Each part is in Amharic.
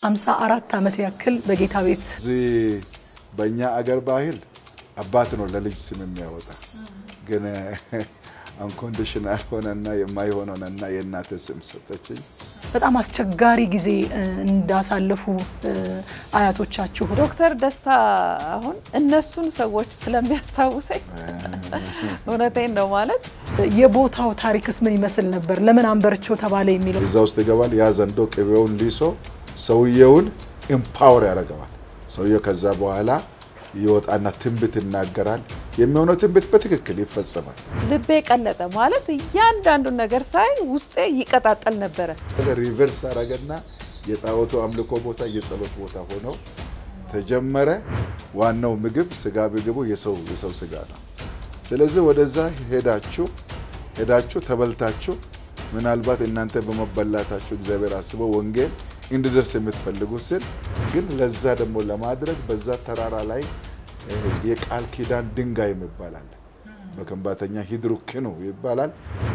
አምሳ አራት ዓመት ያክል በጌታ ቤት እዚህ በእኛ አገር ባህል አባት ነው ለልጅ ስም የሚያወጣ ግን አንኮንዲሽናል ሆነና የማይሆን ሆነና የእናተ ስም ሰጠችኝ። በጣም አስቸጋሪ ጊዜ እንዳሳለፉ አያቶቻችሁ ዶክተር ደስታ አሁን እነሱን ሰዎች ስለሚያስታውሰኝ እውነቴን ነው ማለት የቦታው ታሪክስ ምን ይመስል ነበር? ለምን አንበርቾ ተባለ የሚለው እዛ ውስጥ ይገባል። ያ ዘንዶ ቅቤውን ሊሶ ሰውየውን ኤምፓወር ያደርገዋል። ሰውየው ከዛ በኋላ ይወጣና ትንቢት ይናገራል። የሚሆነው ትንቢት በትክክል ይፈጸማል። ልቤ ቀለጠ ማለት እያንዳንዱን ነገር ሳይ ውስጤ ይቀጣጠል ነበረ። ሪቨርስ አረገና የጣዖቱ አምልኮ ቦታ የጸሎት ቦታ ሆነው ተጀመረ። ዋናው ምግብ ስጋ ምግቡ የሰው የሰው ስጋ ነው። ስለዚህ ወደዛ ሄዳችሁ ሄዳችሁ ተበልታችሁ ምናልባት እናንተ በመበላታችሁ እግዚአብሔር አስበው ወንጌል እንዲደርስ የምትፈልጉ ስል ግን ለዛ ደግሞ ለማድረግ በዛ ተራራ ላይ የቃል ኪዳን ድንጋይ ይባላል። በከንባተኛ ሂድሩክኑ ይባላል።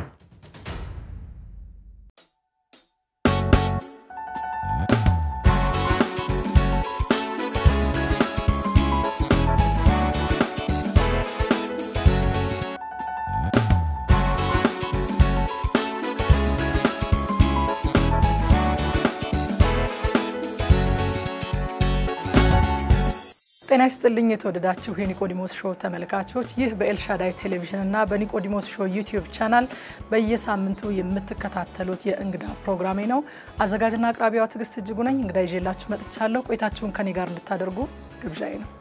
ጤና ይስጥልኝ የተወደዳችሁ የኒቆዲሞስ ሾው ተመልካቾች፣ ይህ በኤልሻዳይ ቴሌቪዥን እና በኒቆዲሞስ ሾው ዩቲዩብ ቻናል በየሳምንቱ የምትከታተሉት የእንግዳ ፕሮግራሜ ነው። አዘጋጅና አቅራቢዋ ትዕግስት እጅጉ ነኝ። እንግዳ ይዤላችሁ መጥቻለሁ። ቆይታችሁን ከኔ ጋር እንድታደርጉ ግብዣዬ ነው።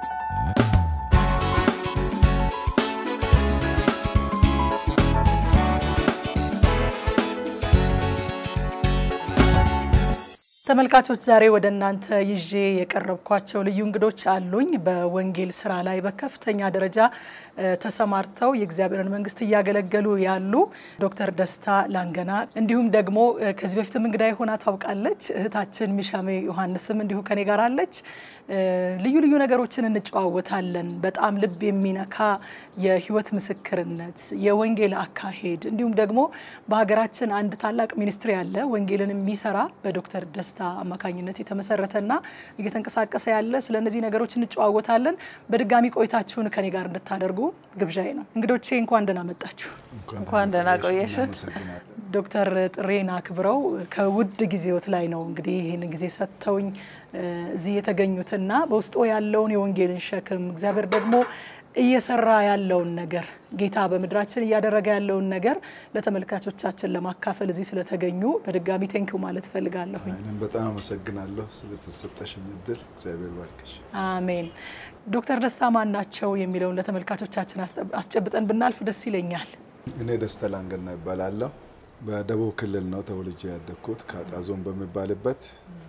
ተመልካቾች ዛሬ ወደ እናንተ ይዤ የቀረብኳቸው ልዩ እንግዶች አሉኝ። በወንጌል ስራ ላይ በከፍተኛ ደረጃ ተሰማርተው የእግዚአብሔርን መንግስት እያገለገሉ ያሉ ዶክተር ደስታ ላንገና እንዲሁም ደግሞ ከዚህ በፊትም እንግዳ ሆና ታውቃለች እህታችን ሚሻሜ ዮሐንስም እንዲሁ ከኔ ጋር አለች። ልዩ ልዩ ነገሮችን እንጨዋወታለን። በጣም ልብ የሚነካ የህይወት ምስክርነት፣ የወንጌል አካሄድ እንዲሁም ደግሞ በሀገራችን አንድ ታላቅ ሚኒስትሪ አለ ወንጌልን የሚሰራ በዶክተር ደስታ አማካኝነት የተመሰረተና እየተንቀሳቀሰ ያለ። ስለ እነዚህ ነገሮች እንጨዋወታለን። በድጋሚ ቆይታችሁን ከኔ ጋር እንድታደርጉ ግብዣዬ ነው። እንግዶቼ እንኳን ደህና መጣችሁ። እንኳን ደህና ቆየሽ። ዶክተር ጥሬን አክብረው ከውድ ጊዜዎት ላይ ነው እንግዲህ ይህን ጊዜ ሰጥተውኝ እዚህ የተገኙትና በውስጡ ያለውን የወንጌልን ሸክም እግዚአብሔር ደግሞ እየሰራ ያለውን ነገር ጌታ በምድራችን እያደረገ ያለውን ነገር ለተመልካቾቻችን ለማካፈል እዚህ ስለተገኙ በድጋሚ ቴንኪው ማለት እፈልጋለሁኝ። እኔም በጣም አመሰግናለሁ ስለተሰጠሽኝ እድል። እግዚአብሔር ባርክሽ። አሜን። ዶክተር ደስታ ማን ናቸው የሚለውን ለተመልካቾቻችን አስጨብጠን ብናልፍ ደስ ይለኛል። እኔ ደስታ ላንገና ይባላለሁ። በደቡብ ክልል ነው ተወልጄ ያደግኩት ከአጣዞን በሚባልበት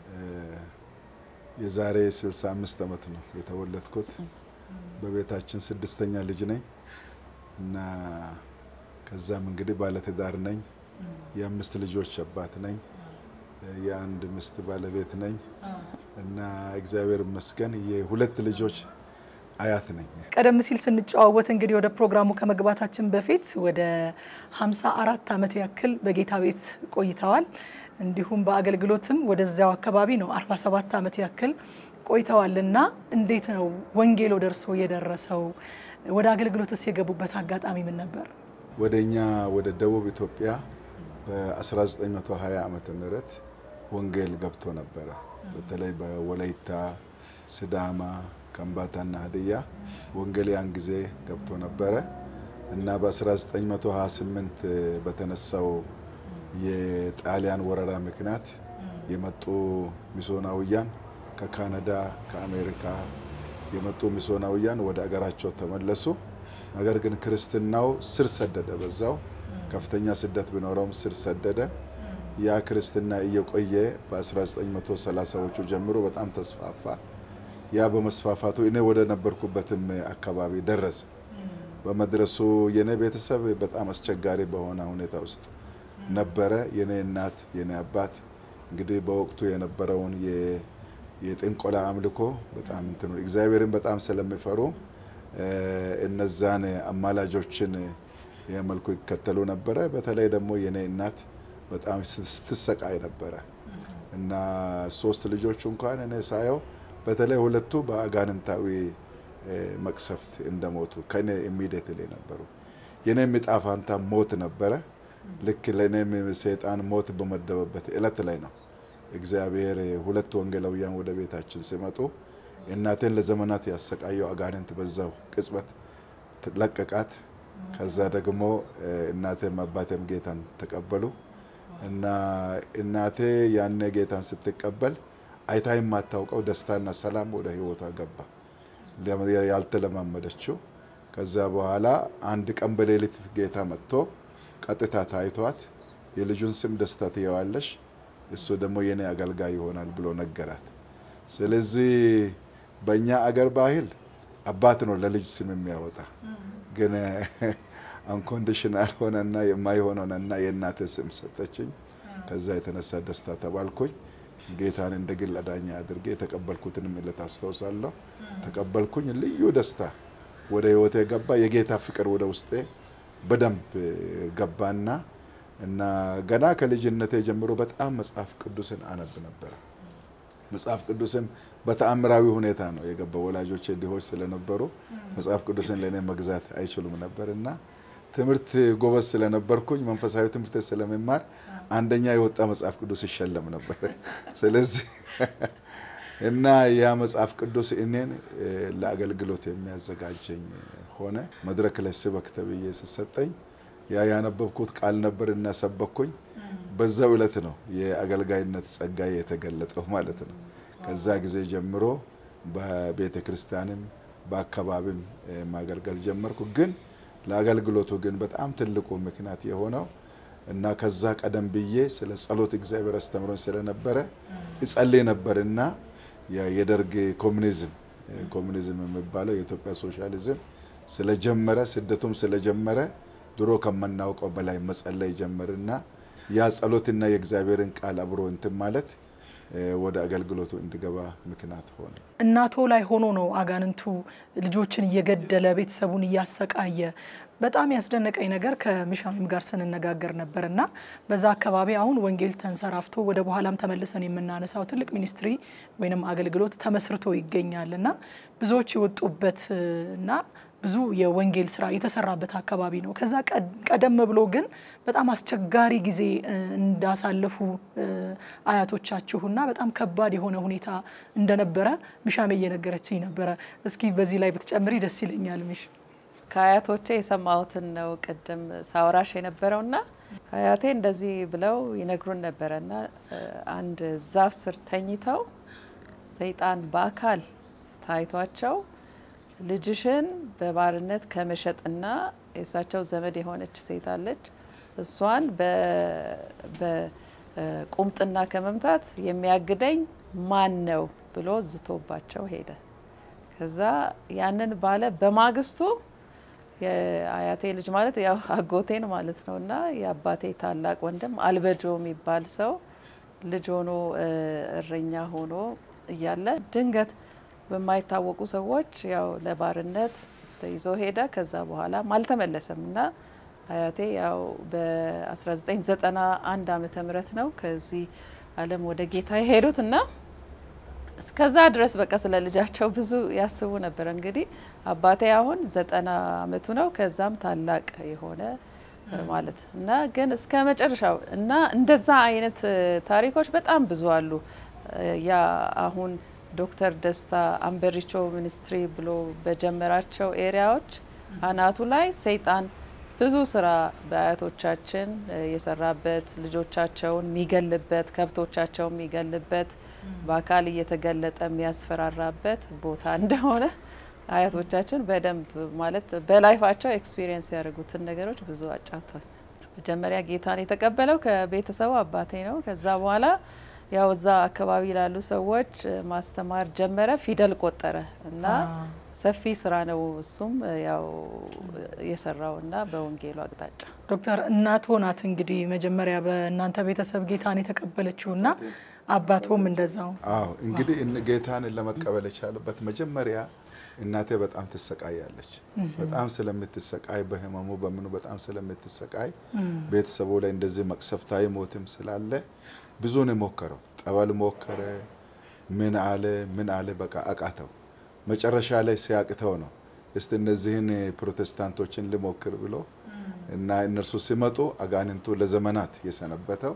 የዛሬ 65 ዓመት ነው የተወለድኩት። በቤታችን ስድስተኛ ልጅ ነኝ እና ከዛም እንግዲህ ባለትዳር ነኝ። የአምስት ልጆች አባት ነኝ። የአንድ ሚስት ባለቤት ነኝ እና እግዚአብሔር ይመስገን የሁለት ልጆች አያት ነኝ። ቀደም ሲል ስንጨዋወት እንግዲህ ወደ ፕሮግራሙ ከመግባታችን በፊት ወደ 54 ዓመት ያክል በጌታ ቤት ቆይተዋል። እንዲሁም በአገልግሎትም ወደዚያው አካባቢ ነው 47 ዓመት ያክል ቆይተዋልና እንዴት ነው ወንጌል ወደ እርስዎ የደረሰው? ወደ አገልግሎትስ የገቡበት አጋጣሚ ምን ነበር? ወደ እኛ ወደ ደቡብ ኢትዮጵያ በ1920 ዓመተ ምህረት ወንጌል ገብቶ ነበረ። በተለይ በወላይታ፣ ስዳማ፣ ከምባታና ሀዲያ ወንጌል ያን ጊዜ ገብቶ ነበረ እና በ1928 በተነሳው የጣሊያን ወረራ ምክንያት የመጡ ሚስዮናውያን ከካናዳ ከአሜሪካ የመጡ ሚስዮናውያን ወደ አገራቸው ተመለሱ። ነገር ግን ክርስትናው ስር ሰደደ። በዛው ከፍተኛ ስደት ቢኖረውም ስር ሰደደ። ያ ክርስትና እየቆየ በ1930ዎቹ ጀምሮ በጣም ተስፋፋ። ያ በመስፋፋቱ እኔ ወደ ነበርኩበትም አካባቢ ደረሰ። በመድረሱ የኔ ቤተሰብ በጣም አስቸጋሪ በሆነ ሁኔታ ውስጥ ነበረ። የኔ እናት የኔ አባት እንግዲህ በወቅቱ የነበረውን የጥንቆላ አምልኮ በጣም እንትኑ እግዚአብሔርን በጣም ስለሚፈሩ እነዛን አማላጆችን የመልኩ ይከተሉ ነበረ። በተለይ ደግሞ የኔ እናት በጣም ስትሰቃይ ነበረ እና ሶስት ልጆቹ እንኳን እኔ ሳየው በተለይ ሁለቱ በአጋንንታዊ መቅሰፍት እንደሞቱ ከኔ ኢሚዲየትሊ ነበሩ። የኔም ዕጣ ፋንታ ሞት ነበረ። ልክ ለእኔም ሰይጣን ሞት በመደበበት እለት ላይ ነው እግዚአብሔር ሁለት ወንጌላውያን ወደ ቤታችን ሲመጡ እናቴን ለዘመናት ያሰቃየው አጋንንት በዛው ቅጽበት ለቀቃት። ከዛ ደግሞ እናቴም አባቴም ጌታን ተቀበሉ እና እናቴ ያኔ ጌታን ስትቀበል አይታ የማታውቀው ደስታና ሰላም ወደ ህይወቷ ገባ፣ ያልተለማመደችው። ከዛ በኋላ አንድ ቀን በሌሊት ጌታ መጥቶ ቀጥታ ታይቷት የልጁን ስም ደስታ ትየዋለሽ፣ እሱ ደግሞ የኔ አገልጋይ ይሆናል ብሎ ነገራት። ስለዚህ በእኛ አገር ባህል አባት ነው ለልጅ ስም የሚያወጣ ግን አንኮንዲሽናል ሆነና የማይሆነውና የእናቴ ስም ሰጠችኝ። ከዛ የተነሳ ደስታ ተባልኩኝ። ጌታን እንደ ግል አዳኛ አድርጌ የተቀበልኩትንም ዕለት አስታውሳለሁ። ተቀበልኩኝ። ልዩ ደስታ ወደ ህይወቴ ገባ። የጌታ ፍቅር ወደ ውስጤ በደንብ ገባና እና ገና ከልጅነቴ ጀምሮ በጣም መጽሐፍ ቅዱስን አነብ ነበረ። መጽሐፍ ቅዱስም በተአምራዊ ሁኔታ ነው የገባው። ወላጆቼ ድሆች ስለነበሩ መጽሐፍ ቅዱስን ለእኔ መግዛት አይችሉም ነበር እና ትምህርት ጎበዝ ስለነበርኩኝ መንፈሳዊ ትምህርት ስለመማር አንደኛ የወጣ መጽሐፍ ቅዱስ ይሸለም ነበር። ስለዚህ እና ያ መጽሐፍ ቅዱስ እኔን ለአገልግሎት የሚያዘጋጀኝ ሆነ። መድረክ ላይ ስበክ ተብዬ ስሰጠኝ ያ ያነበብኩት ቃል ነበር እና ሰበኩኝ። በዛው ዕለት ነው የአገልጋይነት ጸጋዬ የተገለጠው ማለት ነው። ከዛ ጊዜ ጀምሮ በቤተ ክርስቲያንም በአካባቢም ማገልገል ጀመርኩ። ግን ለአገልግሎቱ ግን በጣም ትልቁ ምክንያት የሆነው እና ከዛ ቀደም ብዬ ስለ ጸሎት እግዚአብሔር አስተምሮኝ ስለነበረ እጸልይ ነበርና የደርግ ኮሚኒዝም ኮሚኒዝም የሚባለው የኢትዮጵያ ሶሻሊዝም ስለጀመረ ስደቱም ስለጀመረ ድሮ ከምናውቀው በላይ መጸለይ ጀመርና ያ ጸሎትና የእግዚአብሔርን ቃል አብሮ እንትን ማለት ወደ አገልግሎቱ እንዲገባ ምክንያት ሆነ። እናቶ ላይ ሆኖ ነው አጋንንቱ ልጆችን እየገደለ ቤተሰቡን እያሰቃየ። በጣም ያስደነቀኝ ነገር ከምሻሚም ጋር ስንነጋገር ነበር እና በዛ አካባቢ አሁን ወንጌል ተንሰራፍቶ ወደ በኋላም ተመልሰን የምናነሳው ትልቅ ሚኒስትሪ ወይም አገልግሎት ተመስርቶ ይገኛል እና ብዙዎች የወጡበት እና ብዙ የወንጌል ስራ የተሰራበት አካባቢ ነው። ከዛ ቀደም ብሎ ግን በጣም አስቸጋሪ ጊዜ እንዳሳለፉ አያቶቻችሁና በጣም ከባድ የሆነ ሁኔታ እንደነበረ ሚሻሜ እየነገረችኝ ነበረ። እስኪ በዚህ ላይ ብትጨምሪ ደስ ይለኛል። ሚሽ ከአያቶቼ የሰማሁትን ነው ቅድም ሳወራሽ የነበረውና አያቴ እንደዚህ ብለው ይነግሩን ነበረና አንድ ዛፍ ስር ተኝተው ሰይጣን በአካል ታይቷቸው ልጅሽን በባርነት ከመሸጥና የእሳቸው ዘመድ የሆነች ሴት አለች እሷን በቁምጥና ከመምታት የሚያግደኝ ማን ነው ብሎ ዝቶባቸው ሄደ። ከዛ ያንን ባለ በማግስቱ የአያቴ ልጅ ማለት ያው አጎቴን ማለት ነው እና የአባቴ ታላቅ ወንድም አልበጆ የሚባል ሰው ልጅ ሆኖ እረኛ ሆኖ እያለ ድንገት በማይታወቁ ሰዎች ያው ለባርነት ተይዞ ሄደ። ከዛ በኋላም አልተመለሰም እና አያቴ ያው በ1991 ዓመተ ምህረት ነው ከዚህ ዓለም ወደ ጌታ የሄዱት እና እስከዛ ድረስ በቃ ስለ ልጃቸው ብዙ ያስቡ ነበር። እንግዲህ አባቴ አሁን ዘጠና አመቱ ነው። ከዛም ታላቅ የሆነ ማለት እና ግን እስከ መጨረሻው እና እንደዛ አይነት ታሪኮች በጣም ብዙ አሉ። ያ አሁን ዶክተር ደስታ አምበሪቾ ሚኒስትሪ ብሎ በጀመራቸው ኤሪያዎች አናቱ ላይ ሰይጣን ብዙ ስራ በአያቶቻችን የሰራበት ልጆቻቸውን የሚገልበት ከብቶቻቸውን የሚገልበት በአካል እየተገለጠ የሚያስፈራራበት ቦታ እንደሆነ አያቶቻችን በደንብ ማለት በላይፋቸው ኤክስፒሪየንስ ያደርጉትን ነገሮች ብዙ አጫውተዋል። መጀመሪያ ጌታን የተቀበለው ከቤተሰቡ አባቴ ነው። ከዛ በኋላ ያው እዛ አካባቢ ላሉ ሰዎች ማስተማር ጀመረ። ፊደል ቆጠረ እና ሰፊ ስራ ነው እሱም ያው የሰራው እና በወንጌሉ አቅጣጫ ዶክተር እናቶ ናት እንግዲህ መጀመሪያ በእናንተ ቤተሰብ ጌታን የተቀበለችው እና አባቶም እንደዛው። አዎ እንግዲህ ጌታን ለመቀበል የቻሉበት መጀመሪያ እናቴ በጣም ትሰቃያለች። በጣም ስለምትሰቃይ በህመሙ በምኑ በጣም ስለምትሰቃይ ቤተሰቡ ላይ እንደዚህ መቅሰፍታዊ ሞትም ስላለ ብዙ ነው የሞከረው። ጠበል ሞከረ። ምን አለ ምን አለ በቃ አቃተው። መጨረሻ ላይ ሲያቅተው ነው እስቲ እነዚህን ፕሮቴስታንቶችን ልሞክር ብሎ እና እነርሱ ሲመጡ አጋንንቱ ለዘመናት የሰነበተው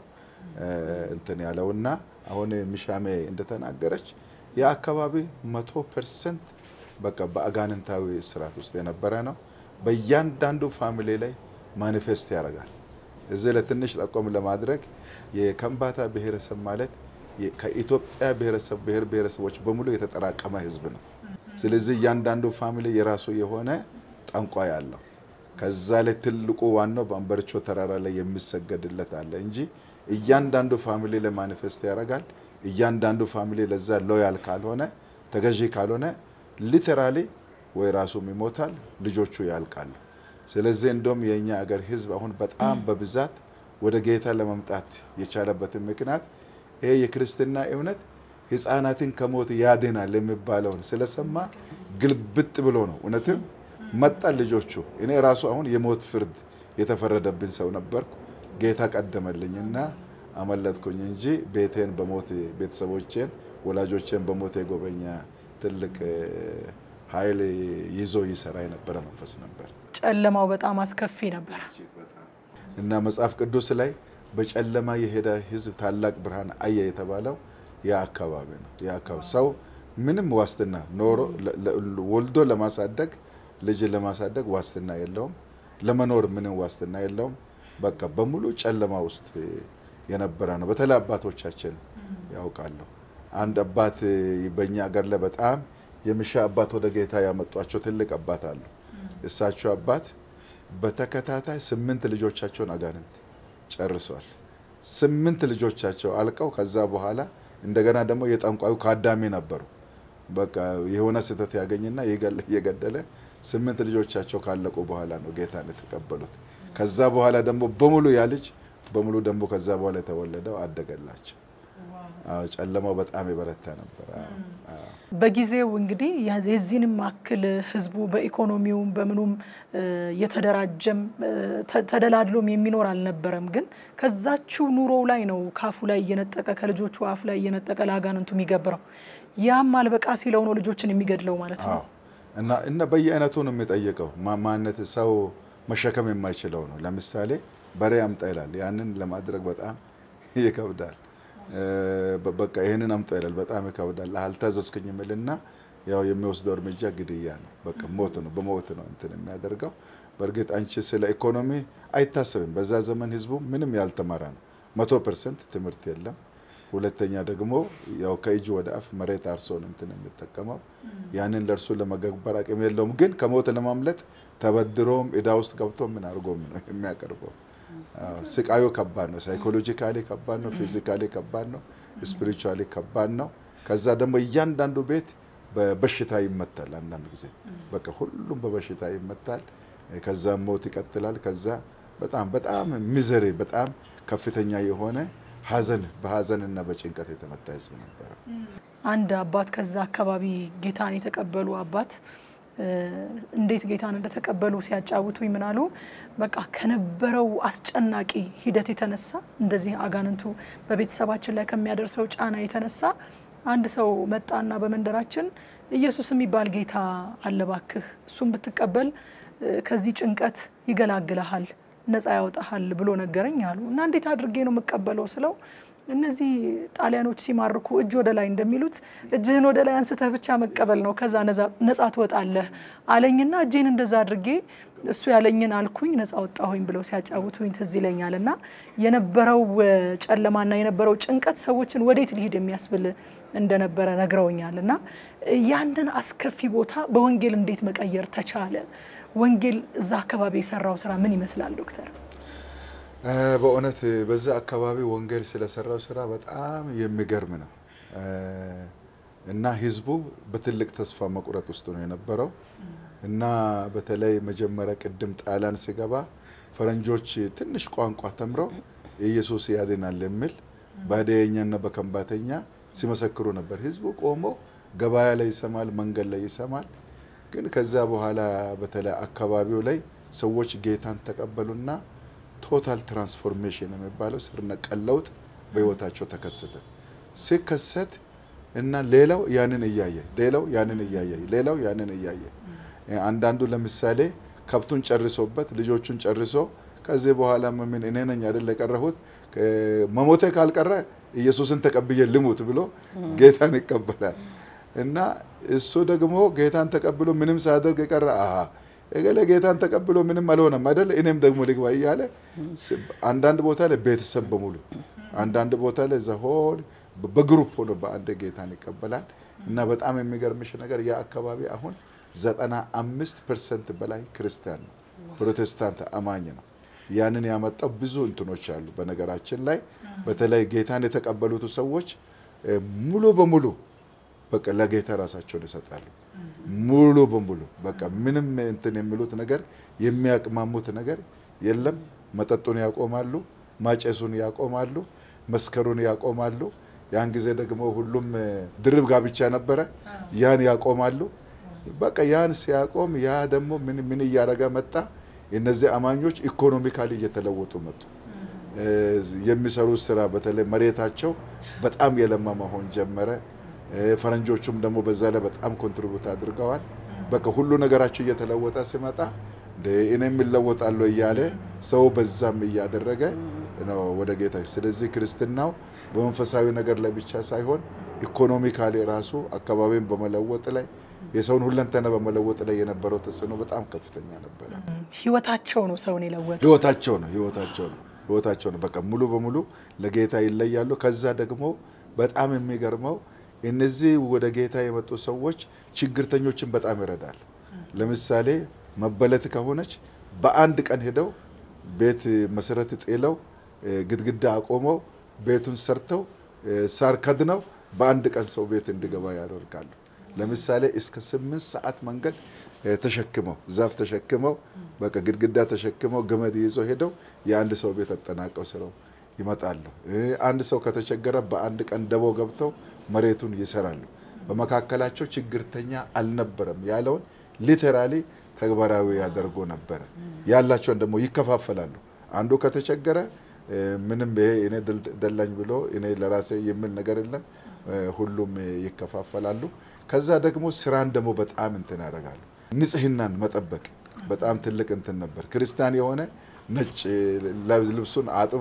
እንትን ያለውና አሁን ሚሻሜ እንደተናገረች የአካባቢ መቶ ፐርሰንት በቃ በአጋንንታዊ እስራት ውስጥ የነበረ ነው። በእያንዳንዱ ፋሚሊ ላይ ማኒፌስት ያደርጋል። እዚህ ለትንሽ ጠቆም ለማድረግ የከምባታ ብሔረሰብ ማለት ከኢትዮጵያ ብሔረሰብ ብሔር ብሔረሰቦች በሙሉ የተጠራቀመ ህዝብ ነው። ስለዚህ እያንዳንዱ ፋሚሊ የራሱ የሆነ ጠንቋይ አለው። ከዛ ላይ ትልቁ ዋናው በአንበርቾ ተራራ ላይ የሚሰገድለት አለ እንጂ እያንዳንዱ ፋሚሊ ላይ ማኒፌስት ያደርጋል። እያንዳንዱ ፋሚሊ ለዛ ሎያል ካልሆነ ተገዢ ካልሆነ ሊተራሊ ወይ ራሱም ይሞታል፣ ልጆቹ ያልቃሉ። ስለዚህ እንደውም የእኛ አገር ህዝብ አሁን በጣም በብዛት ወደ ጌታ ለመምጣት የቻለበትን ምክንያት ይሄ የክርስትና እምነት ህፃናትን ከሞት ያድናል የሚባለውን ስለሰማ ግልብጥ ብሎ ነው። እውነትም መጣን ልጆቹ። እኔ ራሱ አሁን የሞት ፍርድ የተፈረደብኝ ሰው ነበርኩ። ጌታ ቀደመልኝና አመለጥኩኝ እንጂ ቤቴን በሞት ቤተሰቦቼን፣ ወላጆቼን በሞት የጎበኛ ትልቅ ኃይል ይዞ ይሰራ የነበረ መንፈስ ነበር። ጨለማው በጣም አስከፊ ነበር እና መጽሐፍ ቅዱስ ላይ በጨለማ የሄደ ህዝብ ታላቅ ብርሃን አየ የተባለው ያ አካባቢ ነው። ያ አካባቢ ሰው ምንም ዋስትና ኖሮ ወልዶ ለማሳደግ ልጅ ለማሳደግ ዋስትና የለውም። ለመኖር ምንም ዋስትና የለውም። በቃ በሙሉ ጨለማ ውስጥ የነበረ ነው። በተለይ አባቶቻችን ያውቃሉ። አንድ አባት በእኛ ሀገር ላይ በጣም የሚሻ አባት ወደ ጌታ ያመጧቸው ትልቅ አባት አሉ። እሳቸው አባት በተከታታይ ስምንት ልጆቻቸውን አጋንንት ጨርሷል። ስምንት ልጆቻቸው አልቀው ከዛ በኋላ እንደገና ደግሞ የጠንቋዩ ካዳሚ ነበሩ። በቃ የሆነ ስህተት ያገኝና የገደለ ስምንት ልጆቻቸው ካለቁ በኋላ ነው ጌታን የተቀበሉት። ከዛ በኋላ ደግሞ በሙሉ ያ ልጅ በሙሉ ደግሞ ከዛ በኋላ የተወለደው አደገላቸው። ጨለማው በጣም የበረታ ነበር። በጊዜው እንግዲህ የዚህንም አክል ህዝቡ በኢኮኖሚውም በምኑም የተደራጀም ተደላድሎም የሚኖር አልነበረም። ግን ከዛችው ኑሮው ላይ ነው ካፉ ላይ እየነጠቀ ከልጆቹ አፍ ላይ እየነጠቀ ለአጋንንቱ የሚገብረው። ያም አልበቃ ሲለው ነው ልጆችን የሚገድለው ማለት ነው። እና እና በየአይነቱ ነው የሚጠየቀው። ማነት ሰው መሸከም የማይችለው ነው። ለምሳሌ በሬ አምጣ ይላል። ያንን ለማድረግ በጣም ይከብዳል። በቃ ይህንን አምጣ ይላል። በጣም ይከብዳል። አልታዘዝክኝ የሚልና ያው የሚወስደው እርምጃ ግድያ ነው። በቃ ሞት ነው፣ በሞት ነው እንትን የሚያደርገው። በእርግጥ አንቺ ስለ ኢኮኖሚ አይታሰብም። በዛ ዘመን ህዝቡ ምንም ያልተማረ ነው። መቶ ፐርሰንት ትምህርት የለም። ሁለተኛ ደግሞ ያው ከእጅ ወደ አፍ መሬት አርሶን እንትን የሚጠቀመው ያንን ለእርሱ ለመገበር አቅም የለውም። ግን ከሞት ለማምለጥ ተበድሮም እዳ ውስጥ ገብቶ ምን አድርጎም ነው የሚያቀርበው። ስቃዩ ከባድ ነው። ሳይኮሎጂካሊ ከባድ ነው። ፊዚካሊ ከባድ ነው። ስፒሪቹዋሊ ከባድ ነው። ከዛ ደግሞ እያንዳንዱ ቤት በበሽታ ይመታል። አንዳንድ ጊዜ በቃ ሁሉም በበሽታ ይመታል። ከዛ ሞት ይቀጥላል። ከዛ በጣም በጣም ሚዘሪ በጣም ከፍተኛ የሆነ ሀዘን በሀዘንና በጭንቀት የተመታ ህዝብ ነበረ። አንድ አባት ከዛ አካባቢ ጌታን የተቀበሉ አባት እንዴት ጌታን እንደተቀበሉ ሲያጫውቱኝ ምን አሉ? በቃ ከነበረው አስጨናቂ ሂደት የተነሳ እንደዚህ አጋንንቱ በቤተሰባችን ላይ ከሚያደርሰው ጫና የተነሳ አንድ ሰው መጣና በመንደራችን ኢየሱስ የሚባል ጌታ አለ እባክህ እሱን ብትቀበል ከዚህ ጭንቀት ይገላግልሃል፣ ነፃ ያወጣሃል ብሎ ነገረኝ አሉ። እና እንዴት አድርጌ ነው የምቀበለው ስለው እነዚህ ጣሊያኖች ሲማርኩ እጅ ወደ ላይ እንደሚሉት እጅህን ወደ ላይ አንስተህ ብቻ መቀበል ነው፣ ከዛ ነፃ ትወጣለህ አለኝና እጄን እንደዛ አድርጌ እሱ ያለኝን አልኩኝ፣ ነፃ ወጣሁኝ ብለው ሲያጫውቱኝ ትዝ ይለኛል። እና የነበረው ጨለማና የነበረው ጭንቀት ሰዎችን ወዴት ሊሄድ የሚያስብል እንደነበረ ነግረውኛል። እና ያንን አስከፊ ቦታ በወንጌል እንዴት መቀየር ተቻለ? ወንጌል እዛ አካባቢ የሰራው ስራ ምን ይመስላል ዶክተር? በእውነት በዛ አካባቢ ወንጌል ስለሰራው ስራ በጣም የሚገርም ነው እና ህዝቡ በትልቅ ተስፋ መቁረጥ ውስጥ ነው የነበረው እና በተለይ መጀመሪያ ቅድም ጣሊያን ሲገባ ፈረንጆች ትንሽ ቋንቋ ተምረው ኢየሱስ ያድናል የሚል በሀዲያኛና በከንባተኛ ሲመሰክሩ ነበር። ህዝቡ ቆሞ ገበያ ላይ ይሰማል፣ መንገድ ላይ ይሰማል። ግን ከዛ በኋላ በተለይ አካባቢው ላይ ሰዎች ጌታን ተቀበሉና ቶታል ትራንስፎርሜሽን የሚባለው ስር ነቀል ለውጥ በህይወታቸው ተከሰተ። ሲከሰት እና ሌላው ያንን እያየ ሌላው ያንን እያየ ሌላው ያንን እያየ አንዳንዱ ለምሳሌ ከብቱን ጨርሶበት ልጆቹን ጨርሶ ከዚህ በኋላ ምን እኔ ነኝ አይደል የቀረሁት መሞቴ ካልቀረ ኢየሱስን ተቀብዬ ልሙት ብሎ ጌታን ይቀበላል። እና እሱ ደግሞ ጌታን ተቀብሎ ምንም ሳያደርግ የቀረ አሀ እገሌ ጌታን ተቀብሎ ምንም አልሆነም አይደል እኔም ደግሞ ልግባ እያለ አንዳንድ ቦታ ላይ ቤተሰብ በሙሉ አንዳንድ ቦታ ላይ ዘሆል በግሩፕ ሆኖ በአንድ ጌታን ይቀበላል። እና በጣም የሚገርምሽ ነገር ያ አካባቢ አሁን ዘጠና አምስት ፐርሰንት በላይ ክርስቲያን ነው፣ ፕሮቴስታንት አማኝ ነው። ያንን ያመጣው ብዙ እንትኖች አሉ። በነገራችን ላይ በተለይ ጌታን የተቀበሉት ሰዎች ሙሉ በሙሉ በቃ ለጌታ ራሳቸውን ይሰጣሉ። ሙሉ በሙሉ በቃ ምንም እንትን የሚሉት ነገር የሚያቅማሙት ነገር የለም። መጠጡን ያቆማሉ፣ ማጨሱን ያቆማሉ፣ መስከሩን ያቆማሉ። ያን ጊዜ ደግሞ ሁሉም ድርብ ጋብቻ ነበረ፣ ያን ያቆማሉ። በቃ ያን ሲያቆም ያ ደግሞ ምን ምን እያደረገ መጣ? እነዚህ አማኞች ኢኮኖሚካሊ እየተለወጡ መጡ። የሚሰሩት ስራ በተለይ መሬታቸው በጣም የለማ መሆን ጀመረ። ፈረንጆቹም ደግሞ በዛ ላይ በጣም ኮንትሪቡት አድርገዋል። በቃ ሁሉ ነገራቸው እየተለወጠ ሲመጣ እኔ የምለወጣለሁ እያለ ሰው በዛም እያደረገ ነው ወደ ጌታ። ስለዚህ ክርስትናው በመንፈሳዊ ነገር ላይ ብቻ ሳይሆን ኢኮኖሚካሊ ራሱ አካባቢን በመለወጥ ላይ የሰውን ሁለንተና በመለወጥ ላይ የነበረው ተጽዕኖ በጣም ከፍተኛ ነበረ። ህይወታቸው ነው ሰውን የለወጠ ህይወታቸው ነው ህይወታቸው ነው ህይወታቸው ነው። በቃ ሙሉ በሙሉ ለጌታ ይለያሉ። ከዛ ደግሞ በጣም የሚገርመው እነዚህ ወደ ጌታ የመጡ ሰዎች ችግርተኞችን በጣም ይረዳል። ለምሳሌ መበለት ከሆነች በአንድ ቀን ሄደው ቤት መሰረት ጥለው ግድግዳ አቆመው ቤቱን ሰርተው ሳር ከድነው በአንድ ቀን ሰው ቤት እንዲገባ ያደርጋሉ። ለምሳሌ እስከ ስምንት ሰዓት መንገድ ተሸክመው ዛፍ ተሸክመው በቃ ግድግዳ ተሸክመው ገመድ ይዞ ሄደው የአንድ ሰው ቤት አጠናቀው ስረው ይመጣሉ። አንድ ሰው ከተቸገረ በአንድ ቀን ደቦ ገብተው መሬቱን ይሰራሉ። በመካከላቸው ችግርተኛ አልነበረም ያለውን ሊተራሊ ተግባራዊ ያደርጎ ነበረ። ያላቸውን ደግሞ ይከፋፈላሉ። አንዱ ከተቸገረ ምንም ይሄ እኔ ደላኝ ብሎ እኔ ለራሴ የሚል ነገር የለም። ሁሉም ይከፋፈላሉ። ከዛ ደግሞ ስራን ደግሞ በጣም እንትን ያደርጋሉ። ንጽህናን መጠበቅ በጣም ትልቅ እንትን ነበር። ክርስቲያን የሆነ ነጭ ልብሱን አጥቦ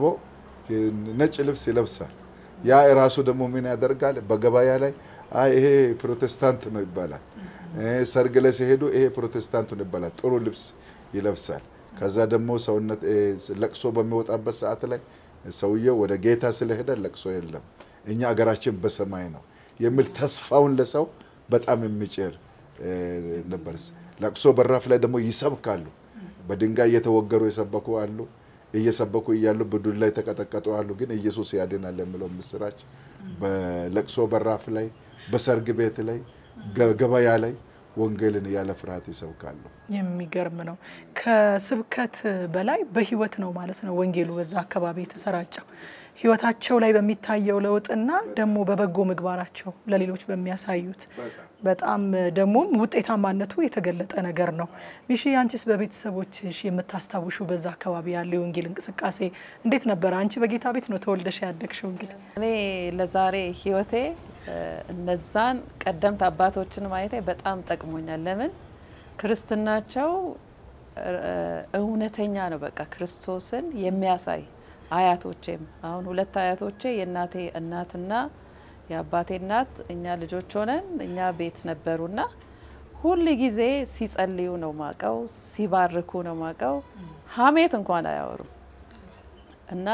ነጭ ልብስ ይለብሳል። ያ ራሱ ደግሞ ምን ያደርጋል? በገበያ ላይ አይ ይሄ ፕሮቴስታንት ነው ይባላል። ሰርግ ላይ ሲሄዱ ይሄ ፕሮቴስታንት ነው ይባላል። ጥሩ ልብስ ይለብሳል። ከዛ ደግሞ ሰውነት ለቅሶ በሚወጣበት ሰዓት ላይ ሰውየው ወደ ጌታ ስለሄደ ለቅሶ የለም፣ እኛ አገራችን በሰማይ ነው የሚል ተስፋውን ለሰው በጣም የሚጭር ነበር። ለቅሶ በራፍ ላይ ደግሞ ይሰብካሉ። በድንጋይ እየተወገሩ የሰበኩ አሉ። እየሰበኩ እያሉ በዱላ ላይ የተቀጠቀጡ አሉ። ግን ኢየሱስ ያድናል የሚለው ምስራች በለቅሶ በራፍ ላይ፣ በሰርግ ቤት ላይ፣ ገበያ ላይ ወንጌልን ያለ ፍርሃት ይሰብካሉ። የሚገርም ነው። ከስብከት በላይ በህይወት ነው ማለት ነው ወንጌሉ በዛ አካባቢ የተሰራጨው። ህይወታቸው ላይ በሚታየው ለውጥና ደግሞ በበጎ ምግባራቸው ለሌሎች በሚያሳዩት በጣም ደግሞ ውጤታማነቱ የተገለጠ ነገር ነው። ሚሺ አንቺስ በቤተሰቦችሽ የምታስታውሹ በዛ አካባቢ ያለው የወንጌል እንቅስቃሴ እንዴት ነበረ? አንቺ በጌታ ቤት ነው ተወልደሽ ያደግሽው። እንግዲህ እኔ ለዛሬ ህይወቴ እነዛን ቀደምት አባቶችን ማየቴ በጣም ጠቅሞኛል። ለምን ክርስትናቸው እውነተኛ ነው። በቃ ክርስቶስን የሚያሳይ አያቶቼም አሁን ሁለት አያቶቼ የእናቴ እናትና የአባቴ እናት እኛ ልጆች ሆነን እኛ ቤት ነበሩና ሁል ጊዜ ሲጸልዩ ነው ማቀው፣ ሲባርኩ ነው ማቀው። ሀሜት እንኳን አያወሩም እና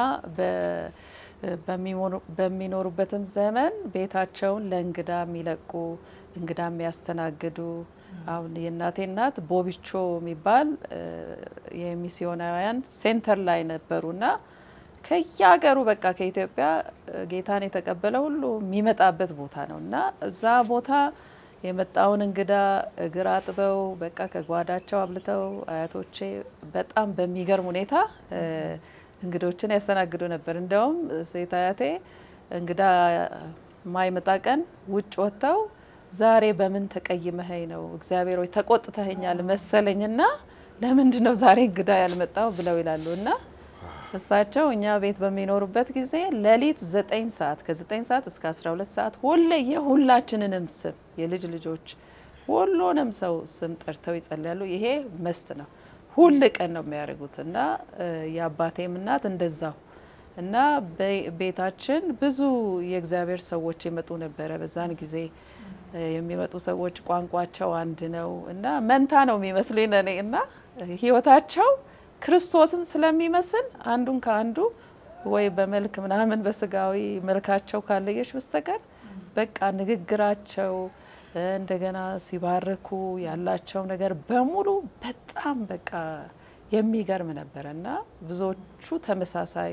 በሚኖሩበትም ዘመን ቤታቸውን ለእንግዳ የሚለቁ እንግዳ የሚያስተናግዱ አሁን የእናቴ እናት ቦቢቾ የሚባል የሚስዮናውያን ሴንተር ላይ ነበሩና ከየሀገሩ በቃ ከኢትዮጵያ ጌታን የተቀበለ ሁሉ የሚመጣበት ቦታ ነው እና እዛ ቦታ የመጣውን እንግዳ እግር አጥበው በቃ ከጓዳቸው አብልተው አያቶቼ በጣም በሚገርም ሁኔታ እንግዶችን ያስተናግዱ ነበር። እንደውም ሴት አያቴ እንግዳ ማይመጣ ቀን ውጭ ወጥተው ዛሬ በምን ተቀይመኸኝ ነው እግዚአብሔር ወይ ተቆጥተኸኛል መሰለኝና ለምንድን ነው ዛሬ እንግዳ ያልመጣው ብለው ይላሉ እና እሳቸው እኛ ቤት በሚኖሩበት ጊዜ ሌሊት ዘጠኝ ሰዓት ከዘጠኝ ሰዓት እስከ አስራ ሁለት ሰዓት ሁሌ የሁላችንንም ስም የልጅ ልጆች ሁሉንም ሰው ስም ጠርተው ይጸልያሉ። ይሄ መስት ነው፣ ሁል ቀን ነው የሚያደርጉት እና የአባቴም እናት እንደዛው እና ቤታችን ብዙ የእግዚአብሔር ሰዎች የመጡ ነበረ። በዛን ጊዜ የሚመጡ ሰዎች ቋንቋቸው አንድ ነው እና መንታ ነው የሚመስሉኝ እኔ እና ህይወታቸው ክርስቶስን ስለሚመስል አንዱን ከአንዱ ወይ በመልክ ምናምን በስጋዊ መልካቸው ካለየሽ በስተቀር በቃ ንግግራቸው እንደገና ሲባርኩ ያላቸው ነገር በሙሉ በጣም በቃ የሚገርም ነበረ እና ብዙዎቹ ተመሳሳይ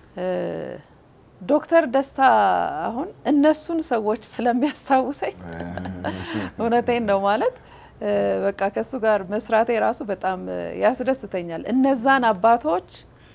ዶክተር ደስታ አሁን እነሱን ሰዎች ስለሚያስታውሰኝ እውነቴን ነው ማለት በቃ ከእሱ ጋር መስራቴ ራሱ በጣም ያስደስተኛል። እነዛን አባቶች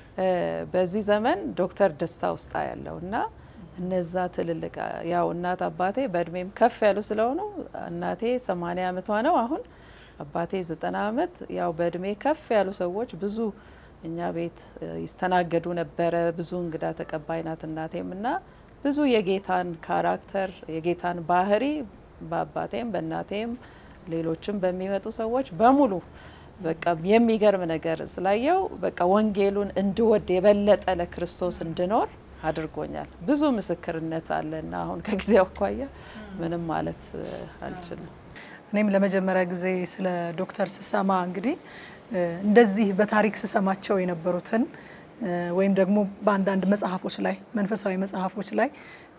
በዚህ ዘመን ዶክተር ደስታ ውስጣ ያለው እና እነዛ ትልልቅ ያው እናት አባቴ በእድሜም ከፍ ያሉ ስለሆኑ እናቴ ሰማንያ አመቷ ነው አሁን አባቴ ዘጠና አመት ያው በእድሜ ከፍ ያሉ ሰዎች ብዙ እኛ ቤት ይስተናገዱ ነበረ። ብዙ እንግዳ ተቀባይ ናት እናቴም እና ብዙ የጌታን ካራክተር የጌታን ባህሪ በአባቴም በእናቴም ሌሎችም በሚመጡ ሰዎች በሙሉ በቃ የሚገርም ነገር ስላየው በቃ ወንጌሉን እንድወድ የበለጠ ለክርስቶስ እንድኖር አድርጎኛል። ብዙ ምስክርነት አለና አሁን ከጊዜው አኳያ ምንም ማለት አልችልም። እኔም ለመጀመሪያ ጊዜ ስለ ዶክተር ስሰማ እንግዲህ እንደዚህ በታሪክ ስሰማቸው የነበሩትን ወይም ደግሞ በአንዳንድ መጽሐፎች ላይ መንፈሳዊ መጽሐፎች ላይ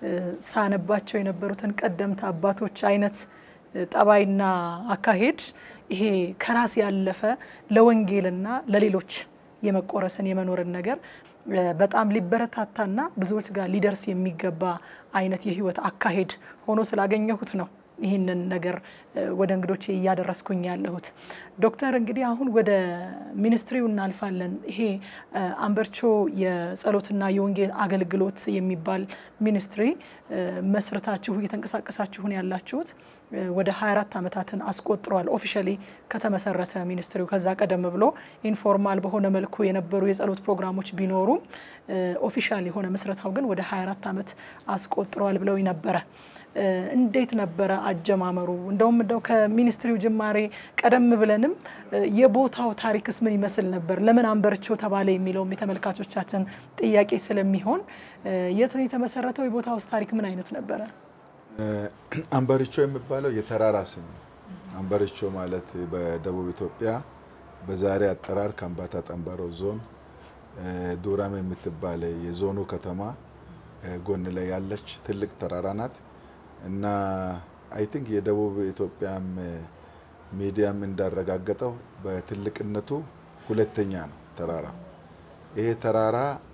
ሳነባቸው የነበሩትን ቀደምት አባቶች አይነት ጠባይና አካሄድ ይሄ ከራስ ያለፈ ለወንጌልና ለሌሎች የመቆረስን የመኖርን ነገር በጣም ሊበረታታና ብዙዎች ጋር ሊደርስ የሚገባ አይነት የህይወት አካሄድ ሆኖ ስላገኘሁት ነው ይህንን ነገር ወደ እንግዶቼ እያደረስኩኝ ያለሁት። ዶክተር እንግዲህ አሁን ወደ ሚኒስትሪው እናልፋለን። ይሄ አንበርቾ የጸሎትና የወንጌል አገልግሎት የሚባል ሚኒስትሪ መስርታችሁ እየተንቀሳቀሳችሁን ያላችሁት ወደ 24 ዓመታትን አስቆጥሯል። ኦፊሻሊ ከተመሰረተ ሚኒስትሪው ከዛ ቀደም ብሎ ኢንፎርማል በሆነ መልኩ የነበሩ የጸሎት ፕሮግራሞች ቢኖሩም ኦፊሻል የሆነ ምስረታው ግን ወደ 24 ዓመት አስቆጥሯል ብለው ነበረ። እንዴት ነበረ አጀማመሩ? እንደውም እንደው ከሚኒስትሪው ጅማሬ ቀደም ብለንም የቦታው ታሪክስ ምን ይመስል ነበር? ለምን አንበርቾ ተባለ የሚለውም የተመልካቾቻችን ጥያቄ ስለሚሆን የት ነው የተመሰረተው? የቦታው ውስጥ ታሪክ ምን አይነት ነበረ? አንበርቾ የሚባለው የተራራ ስም ነው። አንበርቾ ማለት በደቡብ ኢትዮጵያ በዛሬ አጠራር ከምባታ ጠንባሮ ዞን ዱራም የምትባል የዞኑ ከተማ ጎን ላይ ያለች ትልቅ ተራራ ናት እና አይ ቲንክ የደቡብ ኢትዮጵያም ሚዲያም እንዳረጋገጠው በትልቅነቱ ሁለተኛ ነው ተራራ። ይሄ ተራራ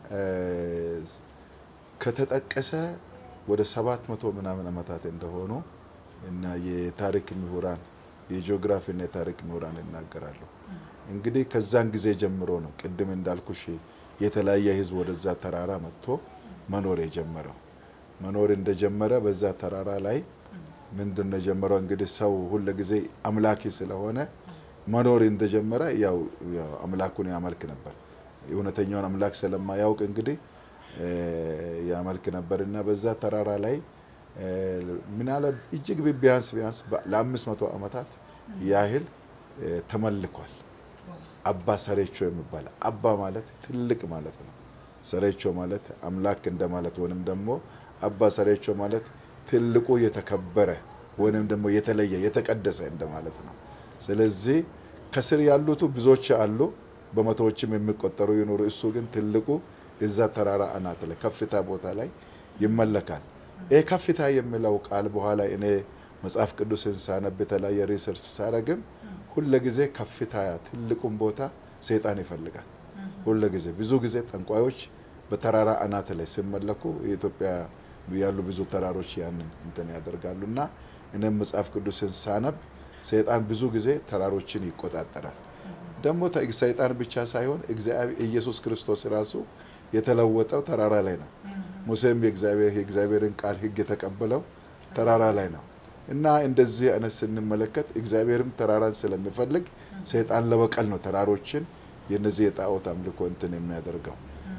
ከተጠቀሰ ወደ ሰባት መቶ ምናምን ዓመታት እንደሆኑ እና የታሪክ ምሁራን የጂኦግራፊና የታሪክ ምሁራን ይናገራሉ። እንግዲህ ከዛን ጊዜ ጀምሮ ነው ቅድም እንዳልኩሽ የተለያየ ሕዝብ ወደዛ ተራራ መጥቶ መኖር የጀመረው። መኖር እንደጀመረ በዛ ተራራ ላይ ምንድን ነው የጀመረው? እንግዲህ ሰው ሁለ ጊዜ አምላኪ ስለሆነ መኖር እንደጀመረ ያው አምላኩን ያመልክ ነበር። እውነተኛውን አምላክ ስለማያውቅ እንግዲህ ያመልክ ነበር እና በዛ ተራራ ላይ ምናለ እጅግ ቢያንስ ቢያንስ ለአምስት መቶ ዓመታት ያህል ተመልኳል። አባ ሰሬቾ የሚባል አባ ማለት ትልቅ ማለት ነው። ሰሬቾ ማለት አምላክ እንደማለት ወይም ደግሞ አባ ሰሬቾ ማለት ትልቁ የተከበረ ወይም ደግሞ የተለየ የተቀደሰ እንደማለት ነው። ስለዚህ ከስር ያሉቱ ብዙዎች አሉ፣ በመቶዎችም የሚቆጠሩ ይኖሩ። እሱ ግን ትልቁ እዛ ተራራ አናት ላይ ከፍታ ቦታ ላይ ይመለካል። ይህ ከፍታ የሚለው ቃል በኋላ እኔ መጽሐፍ ቅዱስን ሳነብ የተለያየ ሪሰርች ሳረግም ሁለ ጊዜ ከፍታ ትልቁን ቦታ ሰይጣን ይፈልጋል። ሁለ ጊዜ ብዙ ጊዜ ጠንቋዮች በተራራ አናት ላይ ሲመለኩ የኢትዮጵያ ያሉ ብዙ ተራሮች ያንን እንትን ያደርጋሉ እና እኔም መጽሐፍ ቅዱስን ሳነብ ሰይጣን ብዙ ጊዜ ተራሮችን ይቆጣጠራል። ደግሞ ሰይጣን ብቻ ሳይሆን ኢየሱስ ክርስቶስ ራሱ የተለወጠው ተራራ ላይ ነው። ሙሴም የእግዚአብሔርን ቃል ሕግ የተቀበለው ተራራ ላይ ነው እና እንደዚህ አይነት ስንመለከት እግዚአብሔርም ተራራን ስለሚፈልግ ሰይጣን ለበቀል ነው ተራሮችን የነዚህ የጣዖት አምልኮ እንትን የሚያደርገው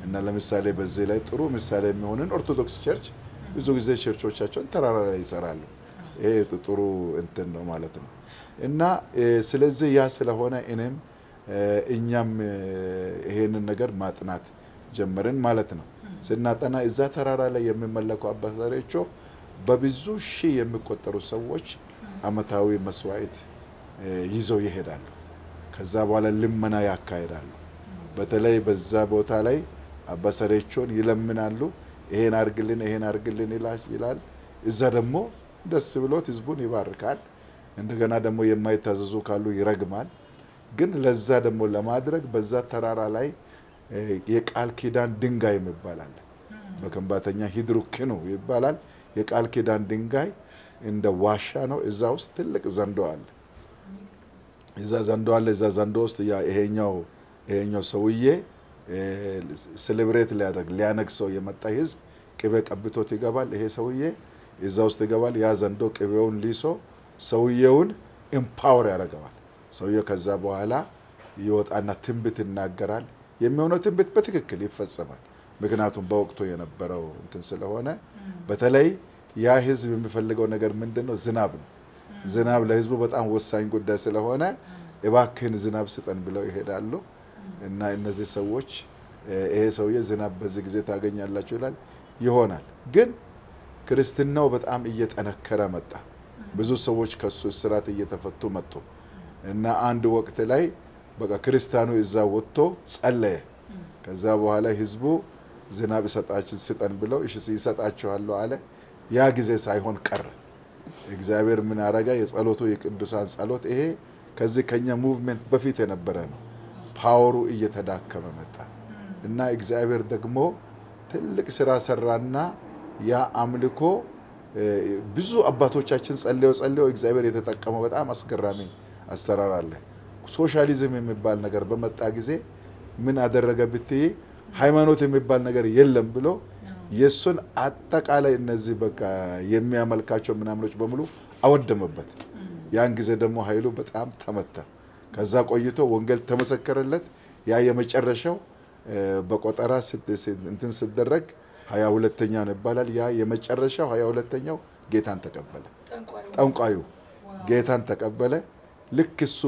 እና ለምሳሌ በዚህ ላይ ጥሩ ምሳሌ የሚሆንን ኦርቶዶክስ ቸርች ብዙ ጊዜ ቸርቾቻቸውን ተራራ ላይ ይሰራሉ። ይሄ ጥሩ እንትን ነው ማለት ነው። እና ስለዚህ ያ ስለሆነ እኔም እኛም ይሄንን ነገር ማጥናት ጀመርን ማለት ነው። ስናጠና እዛ ተራራ ላይ የሚመለኩ አባ ዘሬቾ በብዙ ሺህ የሚቆጠሩ ሰዎች አመታዊ መስዋዕት ይዘው ይሄዳሉ። ከዛ በኋላ ልመና ያካሂዳሉ። በተለይ በዛ ቦታ ላይ አባ ሰሬቾን ይለምናሉ። ይሄን አርግልን፣ ይሄን አርግልን ይላል። እዛ ደግሞ ደስ ብሎት ህዝቡን ይባርካል። እንደገና ደግሞ የማይታዘዙ ካሉ ይረግማል። ግን ለዛ ደግሞ ለማድረግ በዛ ተራራ ላይ የቃል ኪዳን ድንጋይ ይባላል። በከንባተኛ ሂድሩክኑ ይባላል። የቃል ኪዳን ድንጋይ እንደ ዋሻ ነው። እዛ ውስጥ ትልቅ ዘንዶ አለ። እዛ ዘንዶ አለ። እዛ ዘንዶ ውስጥ ይሄኛው ይሄኛው ሰውዬ ሴሌብሬት ሊያደርግ ሊያነግሰው የመጣ ህዝብ ቅቤ ቀብቶት ይገባል። ይሄ ሰውዬ እዛ ውስጥ ይገባል። ያ ዘንዶ ቅቤውን ሊሶ ሰውዬውን ኢምፓወር ያደርገዋል። ሰውዬው ከዛ በኋላ ይወጣና ትንቢት ይናገራል። የሚሆነው ትንቢት በትክክል ይፈጸማል። ምክንያቱም በወቅቱ የነበረው እንትን ስለሆነ በተለይ ያ ህዝብ የሚፈልገው ነገር ምንድን ነው? ዝናብ ነው። ዝናብ ለህዝቡ በጣም ወሳኝ ጉዳይ ስለሆነ እባክህን ዝናብ ስጠን ብለው ይሄዳሉ እና እነዚህ ሰዎች ይሄ ሰውዬ ዝናብ በዚህ ጊዜ ታገኛላችሁ ይላል። ይሆናል። ግን ክርስትናው በጣም እየጠነከረ መጣ። ብዙ ሰዎች ከሱ እስራት እየተፈቱ መጡ እና አንድ ወቅት ላይ በቃ ክርስቲያኑ እዛ ወጥቶ ጸለየ። ከዛ በኋላ ህዝቡ ዝናብ ይሰጣችን ስጠን ብለው እሺ ይሰጣችኋለሁ አለ። ያ ጊዜ ሳይሆን ቀረ። እግዚአብሔር ምን አረጋ? የጸሎቱ የቅዱሳን ጸሎት ይሄ ከዚህ ከኛ ሙቭሜንት በፊት የነበረ ነው። ፓወሩ እየተዳከመ መጣ እና እግዚአብሔር ደግሞ ትልቅ ስራ ሰራና ያ አምልኮ ብዙ አባቶቻችን ጸልየው ጸልየው እግዚአብሔር የተጠቀመው በጣም አስገራሚ አሰራር አለ። ሶሻሊዝም የሚባል ነገር በመጣ ጊዜ ምን አደረገ ብትይ ሃይማኖት የሚባል ነገር የለም ብሎ የእሱን አጠቃላይ እነዚህ በቃ የሚያመልካቸው ምናምኖች በሙሉ አወደመበት። ያን ጊዜ ደግሞ ኃይሉ በጣም ተመታ። ከዛ ቆይቶ ወንጌል ተመሰከረለት። ያ የመጨረሻው በቆጠራ እንትን ስደረግ ሀያ ሁለተኛ ነው ይባላል። ያ የመጨረሻው ሀያ ሁለተኛው ጌታን ተቀበለ። ጠንቋዩ ጌታን ተቀበለ። ልክ እሱ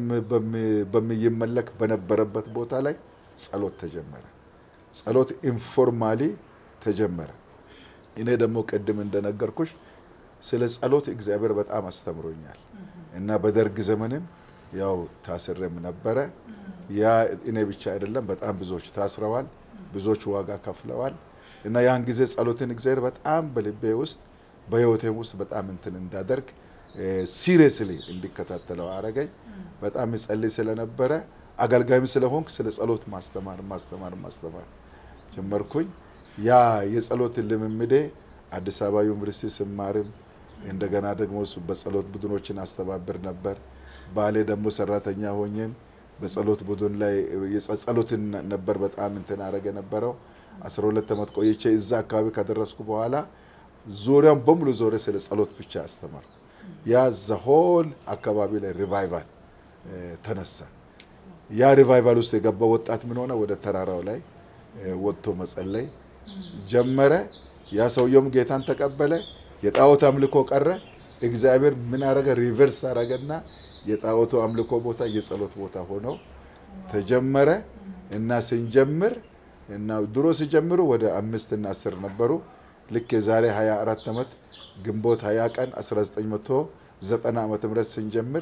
በሚመለክ በነበረበት ቦታ ላይ ጸሎት ተጀመረ። ጸሎት ኢንፎርማሊ ተጀመረ። እኔ ደግሞ ቅድም እንደነገርኩሽ ስለ ጸሎት እግዚአብሔር በጣም አስተምሮኛል እና በደርግ ዘመንም ያው ታስሬም ነበረ። ያ እኔ ብቻ አይደለም፣ በጣም ብዙዎች ታስረዋል፣ ብዙዎች ዋጋ ከፍለዋል። እና ያን ጊዜ ጸሎትን እግዚአብሔር በጣም በልቤ ውስጥ በህይወቴም ውስጥ በጣም እንትን እንዳደርግ ሲሪየስሊ እንዲከታተለው አረገኝ። በጣም ይጸልይ ስለነበረ አገልጋይም ስለሆንክ ስለ ጸሎት ማስተማር ማስተማር ማስተማር ጀመርኩኝ። ያ የጸሎት ልምምዴ አዲስ አበባ ዩኒቨርሲቲ ስማርም እንደገና ደግሞ በጸሎት ቡድኖችን አስተባብር ነበር። ባሌ ደግሞ ሰራተኛ ሆኜም በጸሎት ቡድን ላይ ጸሎትን ነበር በጣም እንትን አረገ ነበረው። 12 ዓመት ቆይቼ እዛ አካባቢ ከደረስኩ በኋላ ዙሪያውን በሙሉ ዞሬ ስለ ጸሎት ብቻ አስተማርኩ። ያ ዘሆል አካባቢ ላይ ሪቫይቫል ተነሳ። ያ ሪቫይቫል ውስጥ የገባ ወጣት ምን ሆነ? ወደ ተራራው ላይ ወጥቶ መጸለይ ጀመረ። ያ ሰውየውም ጌታን ተቀበለ። የጣዖት አምልኮ ቀረ። እግዚአብሔር ምን አረገ? ሪቨርስ አረገና የጣዖቱ አምልኮ ቦታ የጸሎት ቦታ ሆኖ ተጀመረ እና ስንጀምር እና ድሮ ሲጀምሩ ወደ አምስት እና አስር ነበሩ። ልክ የዛሬ 24 ዓመት ግንቦት 20 ቀን 1990 ዓመተ ምህረት ስንጀምር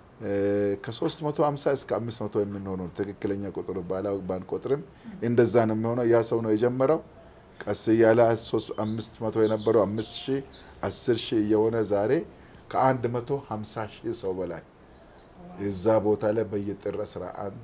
ከ350 እስከ 500 የምንሆነው ትክክለኛ ቁጥሩ ባንቆጥርም እንደዛ ነው የሚሆነው። ያ ሰው ነው የጀመረው። ቀስ እያለ 500 የነበረው 5 ሺህ 10 ሺህ እየሆነ ዛሬ ከ150 ሺህ ሰው በላይ እዛ ቦታ ላይ በየጥር 11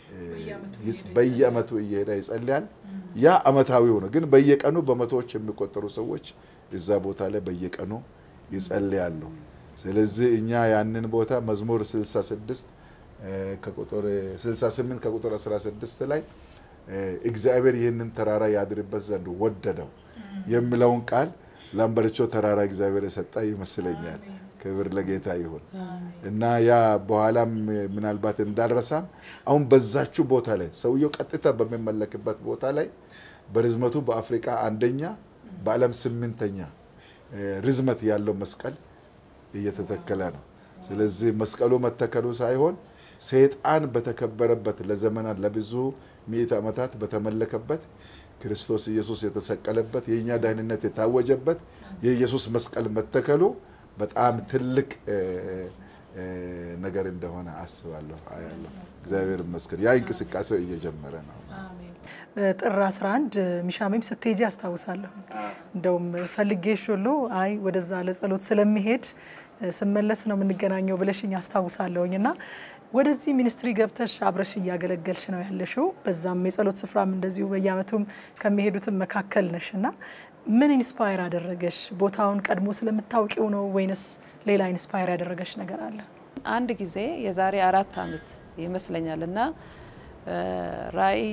በየአመቱ እየሄደ ይጸልያል። ያ አመታዊው ነው፣ ግን በየቀኑ በመቶዎች የሚቆጠሩ ሰዎች እዛ ቦታ ላይ በየቀኑ ይጸልያሉ። ስለዚህ እኛ ያንን ቦታ መዝሙር 66 ከቁጥር 68 ከቁጥር 16 ላይ እግዚአብሔር ይህንን ተራራ ያድርበት ዘንድ ወደደው የሚለውን ቃል ላምበርቾ ተራራ እግዚአብሔር የሰጠ ይመስለኛል። ክብር ለጌታ ይሁን እና ያ በኋላም ምናልባት እንዳልረሳም አሁን በዛችሁ ቦታ ላይ ሰውየው ቀጥታ በሚመለክበት ቦታ ላይ በርዝመቱ በአፍሪካ አንደኛ፣ በዓለም ስምንተኛ ርዝመት ያለው መስቀል እየተተከለ ነው። ስለዚህ መስቀሉ መተከሉ ሳይሆን ሰይጣን በተከበረበት ለዘመናት ለብዙ ምዕተ ዓመታት በተመለከበት ክርስቶስ ኢየሱስ የተሰቀለበት የእኛ ደህንነት የታወጀበት የኢየሱስ መስቀል መተከሉ በጣም ትልቅ ነገር እንደሆነ አስባለሁ አያለሁ። እግዚአብሔር ይመስገን ያ እንቅስቃሴው እየጀመረ ነው። ጥር 11 ሚሻሜም ስትሄጂ አስታውሳለሁ። እንደውም ፈልጌሽ ሁሉ አይ ወደዛ ለጸሎት ስለሚሄድ ስመለስ ነው የምንገናኘው ብለሽኝ አስታውሳለሁኝ እና ወደዚህ ሚኒስትሪ ገብተሽ አብረሽ እያገለገልሽ ነው ያለሽው። በዛም የጸሎት ስፍራም እንደዚሁ በየአመቱም ከሚሄዱትም መካከል ነሽ እና ምን ኢንስፓየር አደረገሽ? ቦታውን ቀድሞ ስለምታውቂው ነው ወይንስ ሌላ ኢንስፓየር ያደረገሽ ነገር አለ? አንድ ጊዜ የዛሬ አራት አመት ይመስለኛል እና ራዕይ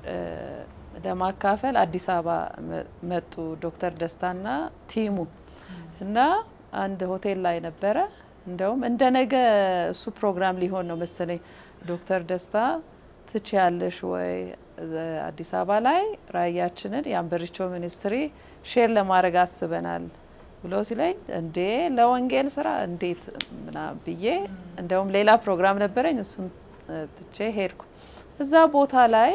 ለማካፈል አዲስ አበባ መጡ ዶክተር ደስታና ቲሙ እና አንድ ሆቴል ላይ ነበረ። እንደውም እንደ ነገ እሱ ፕሮግራም ሊሆን ነው መሰለኝ። ዶክተር ደስታ ትችያለሽ ወይ አዲስ አበባ ላይ ራዕያችንን የአንበሪቾ ሚኒስትሪ ሼር ለማድረግ አስበናል ብሎ ሲለኝ እንዴ ለወንጌል ስራ እንዴት ምናምን ብዬ እንደውም ሌላ ፕሮግራም ነበረኝ እሱን ትቼ ሄድኩ። እዛ ቦታ ላይ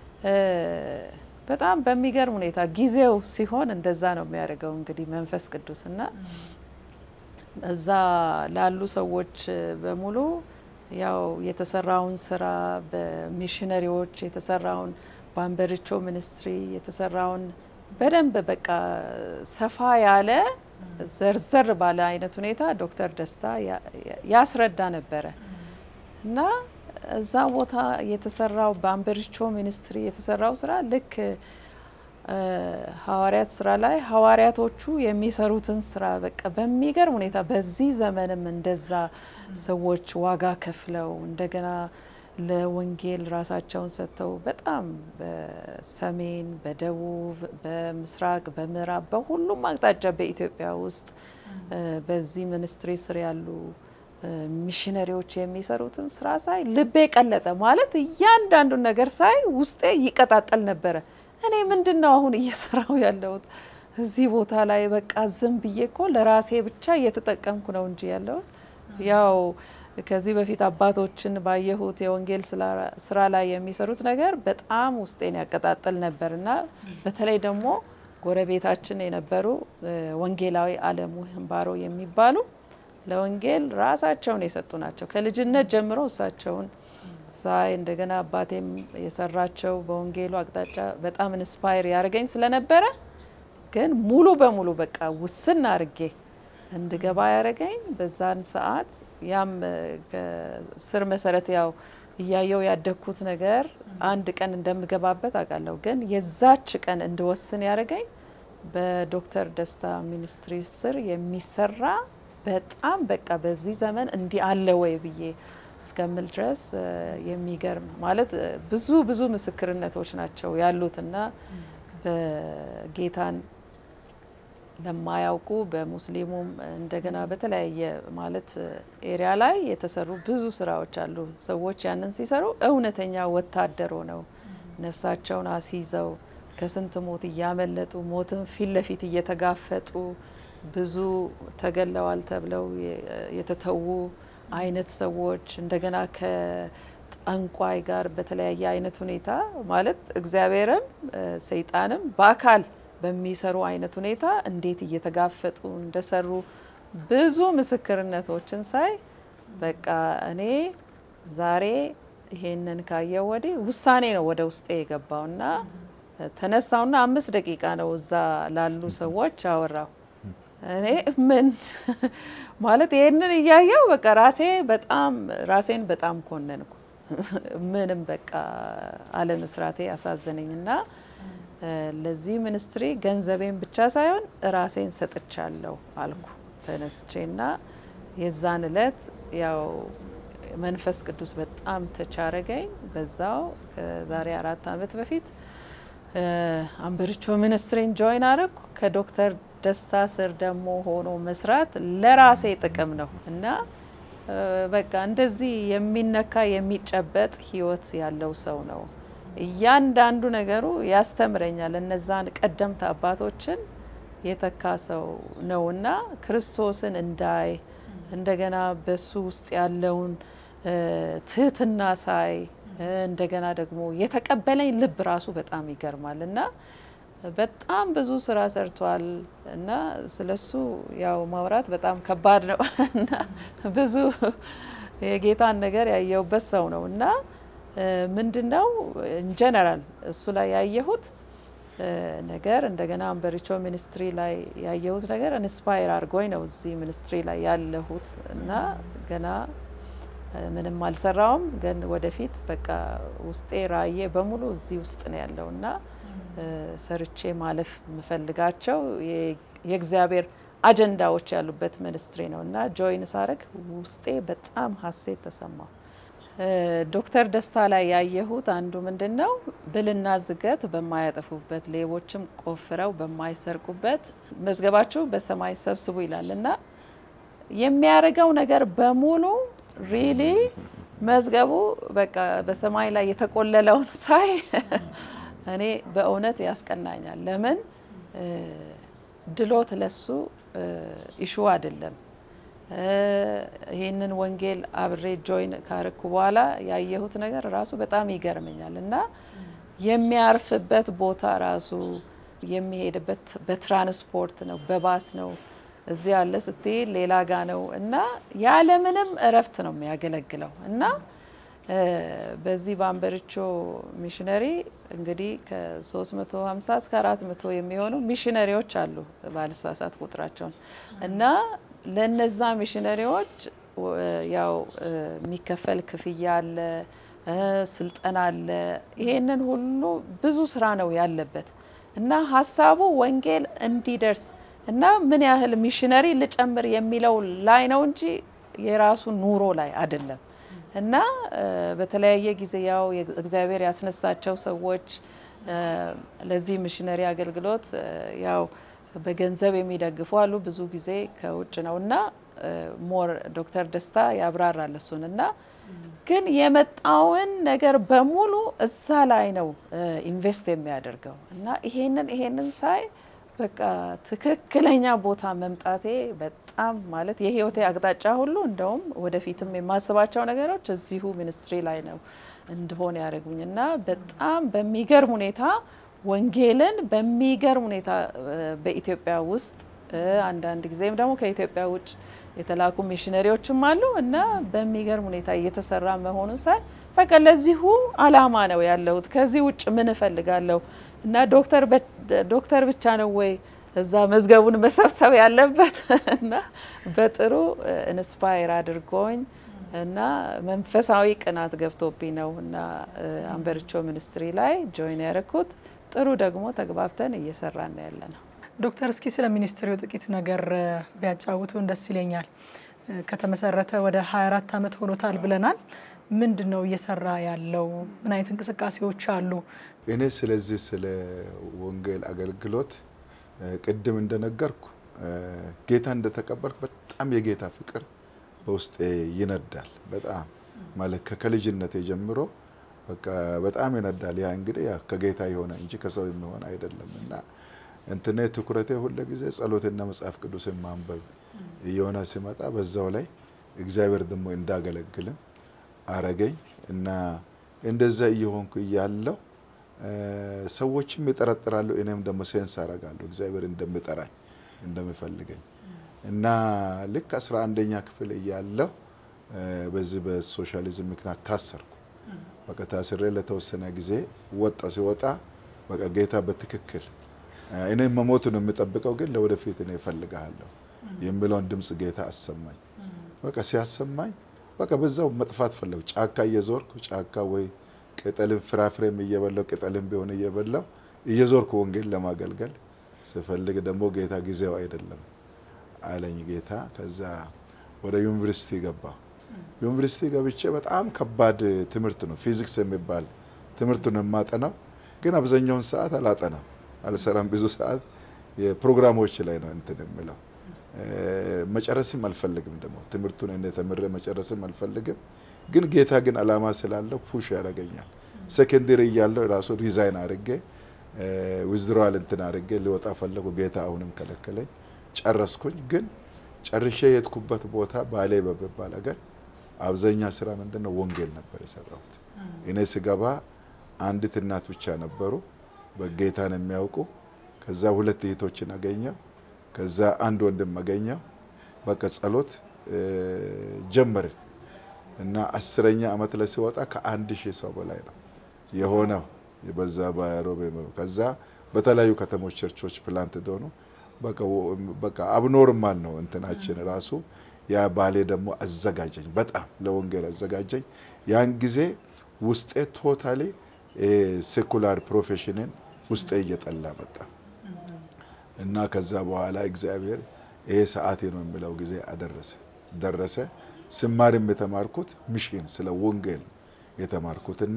በጣም በሚገርም ሁኔታ ጊዜው ሲሆን እንደዛ ነው የሚያደርገው እንግዲህ መንፈስ ቅዱስ እና እዛ ላሉ ሰዎች በሙሉ ያው የተሰራውን ስራ በሚሽነሪዎች የተሰራውን በአንበሪቾ ሚኒስትሪ የተሰራውን በደንብ በቃ ሰፋ ያለ ዘርዘር ባለ አይነት ሁኔታ ዶክተር ደስታ ያስረዳ ነበረ እና እዛ ቦታ የተሰራው በአንበሪቾ ሚኒስትሪ የተሰራው ስራ ልክ ሐዋርያት ስራ ላይ ሐዋርያቶቹ የሚሰሩትን ስራ በቃ በሚገርም ሁኔታ በዚህ ዘመንም እንደዛ ሰዎች ዋጋ ከፍለው እንደገና ለወንጌል ራሳቸውን ሰጥተው በጣም በሰሜን፣ በደቡብ፣ በምስራቅ፣ በምዕራብ በሁሉም አቅጣጫ በኢትዮጵያ ውስጥ በዚህ ሚኒስትሪ ስር ያሉ ሚሽነሪዎች የሚሰሩትን ስራ ሳይ ልቤ ቀለጠ። ማለት እያንዳንዱን ነገር ሳይ ውስጤ ይቀጣጠል ነበረ። እኔ ምንድን ነው አሁን እየሰራው ያለሁት እዚህ ቦታ ላይ? በቃ ዝም ብዬ እኮ ለራሴ ብቻ እየተጠቀምኩ ነው እንጂ ያለሁት ያው ከዚህ በፊት አባቶችን ባየሁት የወንጌል ስራ ላይ የሚሰሩት ነገር በጣም ውስጤን ያቀጣጥል ነበር እና በተለይ ደግሞ ጎረቤታችን የነበሩ ወንጌላዊ አለሙ ህንባሮ የሚባሉ ለወንጌል ራሳቸውን የሰጡ ናቸው። ከልጅነት ጀምሮ እሳቸውን ሳይ እንደገና አባቴም የሰራቸው በወንጌሉ አቅጣጫ በጣም ኢንስፓየር ያደርገኝ ስለነበረ ግን ሙሉ በሙሉ በቃ ውስን አርጌ እንድገባ ያደረገኝ በዛን ሰዓት ያም ስር መሰረት ያው እያየው ያደግኩት ነገር አንድ ቀን እንደምገባበት አውቃለሁ። ግን የዛች ቀን እንድወስን ያደረገኝ በዶክተር ደስታ ሚኒስትሪ ስር የሚሰራ በጣም በቃ በዚህ ዘመን እንዲህ አለ ወይ ብዬ እስከምል ድረስ የሚገርም ማለት ብዙ ብዙ ምስክርነቶች ናቸው ያሉትና በጌታን ለማያውቁ በሙስሊሙም እንደገና በተለያየ ማለት ኤሪያ ላይ የተሰሩ ብዙ ስራዎች አሉ። ሰዎች ያንን ሲሰሩ እውነተኛ ወታደሮ ነው ነፍሳቸውን አስይዘው ከስንት ሞት እያመለጡ ሞትን ፊት ለፊት እየተጋፈጡ ብዙ ተገለዋል ተብለው የተተዉ አይነት ሰዎች እንደገና ከጠንቋይ ጋር በተለያየ አይነት ሁኔታ ማለት እግዚአብሔርም ሰይጣንም በአካል በሚሰሩ አይነት ሁኔታ እንዴት እየተጋፈጡ እንደሰሩ ብዙ ምስክርነቶችን ሳይ በቃ እኔ ዛሬ ይሄንን ካየው ወዲህ ውሳኔ ነው ወደ ውስጤ የገባውና ተነሳውና አምስት ደቂቃ ነው እዛ ላሉ ሰዎች አወራው። እኔ ምን ማለት ይሄንን እያየው በቃ ራሴ በጣም ራሴን በጣም ኮነንኩ። ምንም በቃ አለመስራቴ አሳዘነኝና ለዚህ ሚኒስትሪ ገንዘቤን ብቻ ሳይሆን ራሴን ሰጥቻለሁ አልኩ ተነስቼና የዛን እለት ያው መንፈስ ቅዱስ በጣም ተቻረገኝ። በዛው ከዛሬ አራት ዓመት በፊት አንበሪቾ ሚኒስትሪን ጆይን አረግኩ። ከዶክተር ደስታ ስር ደግሞ ሆኖ መስራት ለራሴ ጥቅም ነው እና በቃ እንደዚህ የሚነካ የሚጨበጥ ህይወት ያለው ሰው ነው እያንዳንዱ ነገሩ ያስተምረኛል። እነዛን ቀደምት አባቶችን የተካ ሰው ነውና ክርስቶስን እንዳይ እንደገና በሱ ውስጥ ያለውን ትህትና ሳይ እንደገና ደግሞ የተቀበለኝ ልብ ራሱ በጣም ይገርማል እና በጣም ብዙ ስራ ሰርቷል እና ስለሱ ያው ማውራት በጣም ከባድ ነው እና ብዙ የጌታን ነገር ያየሁበት ሰው ነው እና ምንድን ነው ኢንጀነራል እሱ ላይ ያየሁት ነገር እንደገና አንበሪቾ ሚኒስትሪ ላይ ያየሁት ነገር ኢንስፓየር አድርጎኝ ነው እዚህ ሚኒስትሪ ላይ ያለሁት እና ገና ምንም አልሰራውም፣ ግን ወደፊት በቃ ውስጤ ራእዬ በሙሉ እዚህ ውስጥ ነው ያለው እና ሰርቼ ማለፍ የምፈልጋቸው የእግዚአብሔር አጀንዳዎች ያሉበት ሚኒስትሪ ነው እና ጆይን ሳረግ ውስጤ በጣም ሀሴት ተሰማው። ዶክተር ደስታ ላይ ያየሁት አንዱ ምንድን ነው ብልና ዝገት በማያጠፉበት ሌቦችም ቆፍረው በማይሰርቁበት መዝገባችሁ በሰማይ ሰብስቡ ይላል እና የሚያደርገው ነገር በሙሉ ሪሊ መዝገቡ በቃ በሰማይ ላይ የተቆለለውን ሳይ እኔ በእውነት ያስቀናኛል። ለምን ድሎት ለሱ ኢሹ አይደለም። ይህንን ወንጌል አብሬ ጆይን ካርኩ በኋላ ያየሁት ነገር ራሱ በጣም ይገርመኛል እና የሚያርፍበት ቦታ ራሱ የሚሄድበት በትራንስፖርት ነው፣ በባስ ነው። እዚህ ያለ ስትሄድ ሌላ ጋ ነው እና ያለምንም እረፍት ነው የሚያገለግለው እና በዚህ በአንበሪቾ ሚሽነሪ እንግዲህ ከ350 እስከ 400 የሚሆኑ ሚሽነሪዎች አሉ ባልሳሳት ቁጥራቸውን እና ለነዛ ሚሽነሪዎች ያው የሚከፈል ክፍያ አለ፣ ስልጠና አለ። ይሄንን ሁሉ ብዙ ስራ ነው ያለበት እና ሀሳቡ ወንጌል እንዲደርስ እና ምን ያህል ሚሽነሪ ልጨምር የሚለው ላይ ነው እንጂ የራሱ ኑሮ ላይ አይደለም። እና በተለያየ ጊዜ ያው እግዚአብሔር ያስነሳቸው ሰዎች ለዚህ ሚሽነሪ አገልግሎት ያው በገንዘብ የሚደግፉ አሉ። ብዙ ጊዜ ከውጭ ነው እና ሞር ዶክተር ደስታ ያብራራል እሱን እና ግን የመጣውን ነገር በሙሉ እዛ ላይ ነው ኢንቨስት የሚያደርገው እና ይሄንን ይሄንን ሳይ በቃ ትክክለኛ ቦታ መምጣቴ በጣም ማለት የህይወቴ አቅጣጫ ሁሉ እንደውም ወደፊትም የማስባቸው ነገሮች እዚሁ ሚኒስትሪ ላይ ነው እንድሆን ያደረጉኝ እና በጣም በሚገርም ሁኔታ ወንጌልን በሚገርም ሁኔታ በኢትዮጵያ ውስጥ አንዳንድ ጊዜም ደግሞ ከኢትዮጵያ ውጭ የተላኩ ሚሽነሪዎችም አሉ እና በሚገርም ሁኔታ እየተሰራ መሆኑን ሳይ በቃ ለዚሁ አላማ ነው ያለሁት። ከዚህ ውጭ ምን እፈልጋለሁ? እና ዶክተር ዶክተር ብቻ ነው ወይ እዛ መዝገቡን መሰብሰብ ያለበት? እና በጥሩ ኢንስፓየር አድርጎኝ እና መንፈሳዊ ቅናት ገብቶብኝ ነው እና አንበሪቾ ሚኒስትሪ ላይ ጆይን ያደረኩት። ጥሩ ደግሞ ተግባብተን እየሰራን ያለ ነው። ዶክተር እስኪ ስለ ሚኒስትሪው ጥቂት ነገር ቢያጫውቱን ደስ ይለኛል። ከተመሰረተ ወደ 24 ዓመት ሆኖታል ብለናል። ምንድን ነው እየሰራ ያለው? ምን አይነት እንቅስቃሴዎች አሉ? እኔ ስለዚህ ስለ ወንጌል አገልግሎት ቅድም እንደነገርኩ ጌታ እንደተቀበልኩ በጣም የጌታ ፍቅር በውስጤ ይነዳል። በጣም ማለት ከልጅነቴ ጀምሮ በቃ በጣም ይነዳል። ያ እንግዲህ ያ ከጌታ የሆነ እንጂ ከሰው የሚሆን አይደለም እና እንትኔ ትኩረቴ ሁለ ጊዜ ጸሎትና መጽሐፍ ቅዱስን ማንበብ እየሆነ ሲመጣ በዛው ላይ እግዚአብሔር ደግሞ እንዳገለግልም አረገኝ እና እንደዛ እየሆንኩ እያለው ሰዎችም ይጠረጥራሉ፣ እኔም ደግሞ ሴንስ አረጋለሁ እግዚአብሔር እንደሚጠራኝ እንደሚፈልገኝ እና ልክ አስራ አንደኛ ክፍል እያለሁ በዚህ በሶሻሊዝም ምክንያት ታሰርኩ። በቃ ታስሬ ለተወሰነ ጊዜ ወጣ። ሲወጣ በቃ ጌታ በትክክል እኔ መሞቱን የሚጠብቀው ግን ለወደፊት እኔ እፈልግሃለሁ የሚለውን ድምፅ ጌታ አሰማኝ። በቃ ሲያሰማኝ በቃ በዛው መጥፋት ፈለጉ። ጫካ እየዞርኩ ጫካ ወይ ቅጠልም ፍራፍሬም እየበላው ቅጠልም ቢሆን እየበላው እየዞርኩ ወንጌል ለማገልገል ስፈልግ ደግሞ ጌታ ጊዜው አይደለም አለኝ ጌታ። ከዛ ወደ ዩኒቨርሲቲ ገባሁ። ዩኒቨርሲቲ ገብቼ በጣም ከባድ ትምህርት ነው ፊዚክስ የሚባል ትምህርቱን የማጠናው ግን አብዛኛውን ሰዓት አላጠናም፣ አልሰራም። ብዙ ሰዓት የፕሮግራሞች ላይ ነው እንትን የምለው መጨረስም አልፈልግም። ደግሞ ትምህርቱን እኔ ተምሬ መጨረስም አልፈልግም። ግን ጌታ ግን አላማ ስላለው ፑሽ ያደርገኛል ሴኮንደሪ እያለሁ ራሱ ሪዛይን አድርጌ ዊዝድሮዋል እንትን አድርጌ ሊወጣ ፈለጉ። ጌታ አሁንም ከለከለኝ። ጨረስኩኝ። ግን ጨርሼ የሄድኩበት ቦታ ባሌ በሚባል ሀገር አብዛኛ ስራ ምንድን ነው ወንጌል ነበር የሰራሁት። እኔ ስገባ አንዲት እናት ብቻ ነበሩ በጌታን የሚያውቁ። ከዛ ሁለት እህቶችን አገኘው። ከዛ አንድ ወንድም አገኘው። በቃ ጸሎት ጀመርን እና አስረኛ አመት ላይ ሲወጣ ከአንድ ሺህ ሰው በላይ ነው የሆነው በዛ በሮቤ ከዛ በተለያዩ ከተሞች ቸርቾች ፕላንት ደሆኑ በቃ አብኖርማል ነው እንትናችን ራሱ ያ ባሌ ደግሞ አዘጋጀኝ፣ በጣም ለወንጌል አዘጋጀኝ። ያን ጊዜ ውስጤ ቶታሊ ሴኩላር ፕሮፌሽንን ውስጤ እየጠላ መጣ እና ከዛ በኋላ እግዚአብሔር ይሄ ሰዓቴ ነው የሚለው ጊዜ አደረሰ ደረሰ። ስማርም የተማርኩት ሚሽን ስለ ወንጌል የተማርኩት እና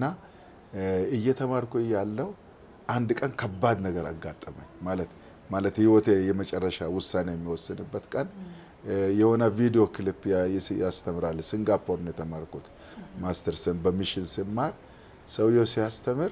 እየተማርኩ ያለው አንድ ቀን ከባድ ነገር አጋጠመኝ። ማለት ማለት ህይወቴ የመጨረሻ ውሳኔ የሚወስንበት ቀን የሆነ ቪዲዮ ክሊፕ ያስተምራል። ሲንጋፖር ነው የተማርኩት ማስተርስን በሚሽን ስማር ሰውየው ሲያስተምር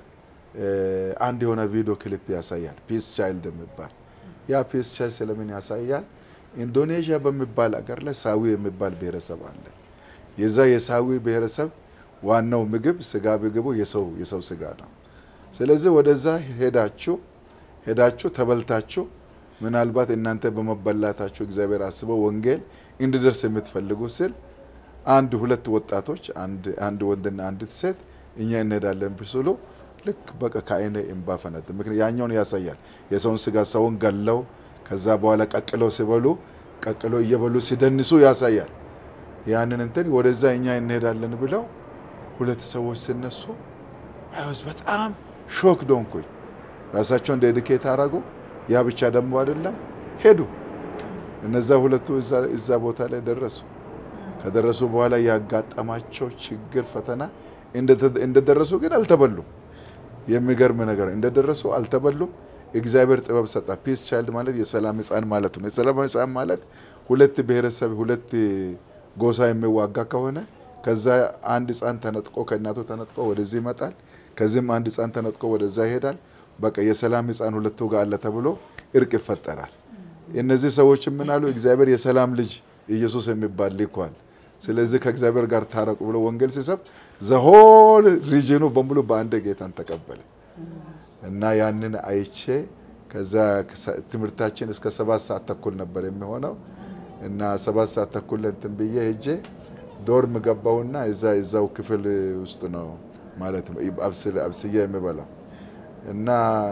አንድ የሆነ ቪዲዮ ክሊፕ ያሳያል። ፒስ ቻይልድ የሚባል ያ ፒስ ቻይልድ ስለምን ያሳያል? ኢንዶኔዥያ በሚባል አገር ላይ ሳዊ የሚባል ብሔረሰብ አለ። የዛ የሳዊ ብሔረሰብ ዋናው ምግብ ስጋ ምግቡ የሰው የሰው ስጋ ነው። ስለዚህ ወደዛ ሄዳችሁ ሄዳችሁ ተበልታችሁ ምናልባት እናንተ በመበላታችሁ እግዚአብሔር አስበው ወንጌል እንዲደርስ የምትፈልጉ ስል አንድ ሁለት ወጣቶች አንድ ወንድና አንዲት ሴት እኛ እንሄዳለን ብስሉ ልክ በቃ ከአይነ እምባ ፈነድ። ምክንያት ያኛውን ያሳያል የሰውን ስጋ ሰውን ገለው ከዛ በኋላ ቀቅለው ሲበሉ ቀቅለው እየበሉ ሲደንሱ ያሳያል። ያንን እንትን ወደዛ እኛ እንሄዳለን ብለው ሁለት ሰዎች ሲነሱ አይወስ በጣም ሾክ ዶንኩኝ። ራሳቸውን ዴዲኬት አረጉ። ያ ብቻ ደግሞ አይደለም ሄዱ። እነዛ ሁለቱ እዛ ቦታ ላይ ደረሱ። ከደረሱ በኋላ ያጋጠማቸው ችግር ፈተና እንደደረሱ ግን አልተበሉም። የሚገርም ነገር እንደደረሱ አልተበሉም። እግዚአብሔር ጥበብ ሰጣ። ፒስ ቻይልድ ማለት የሰላም ሕፃን ማለት ነው። የሰላም ሕፃን ማለት ሁለት ብሔረሰብ ሁለት ጎሳ የሚዋጋ ከሆነ ከዛ አንድ ሕፃን ተነጥቆ ከእናቱ ተነጥቆ ወደዚህ ይመጣል። ከዚህም አንድ ሕፃን ተነጥቆ ወደዛ ይሄዳል። በቃ የሰላም ሕፃን ሁለቱ ጋር አለ ተብሎ እርቅ ይፈጠራል። እነዚህ ሰዎች ምን አሉ? እግዚአብሔር የሰላም ልጅ ኢየሱስ የሚባል ልኳል። ስለዚህ ከእግዚአብሔር ጋር ታረቁ ብሎ ወንጌል ሲሰብ ዘሆል ሪጅኑ በሙሉ በአንድ ጌታን ተቀበለ እና ያንን አይቼ ከዛ ትምህርታችን እስከ ሰባት ሰዓት ተኩል ነበር የሚሆነው እና ሰባት ሰዓት ተኩል እንትን ብዬ ሄጄ ዶርም ገባውና እዛ እዛው ክፍል ውስጥ ነው ማለት ነው አብስዬ የሚበላው እና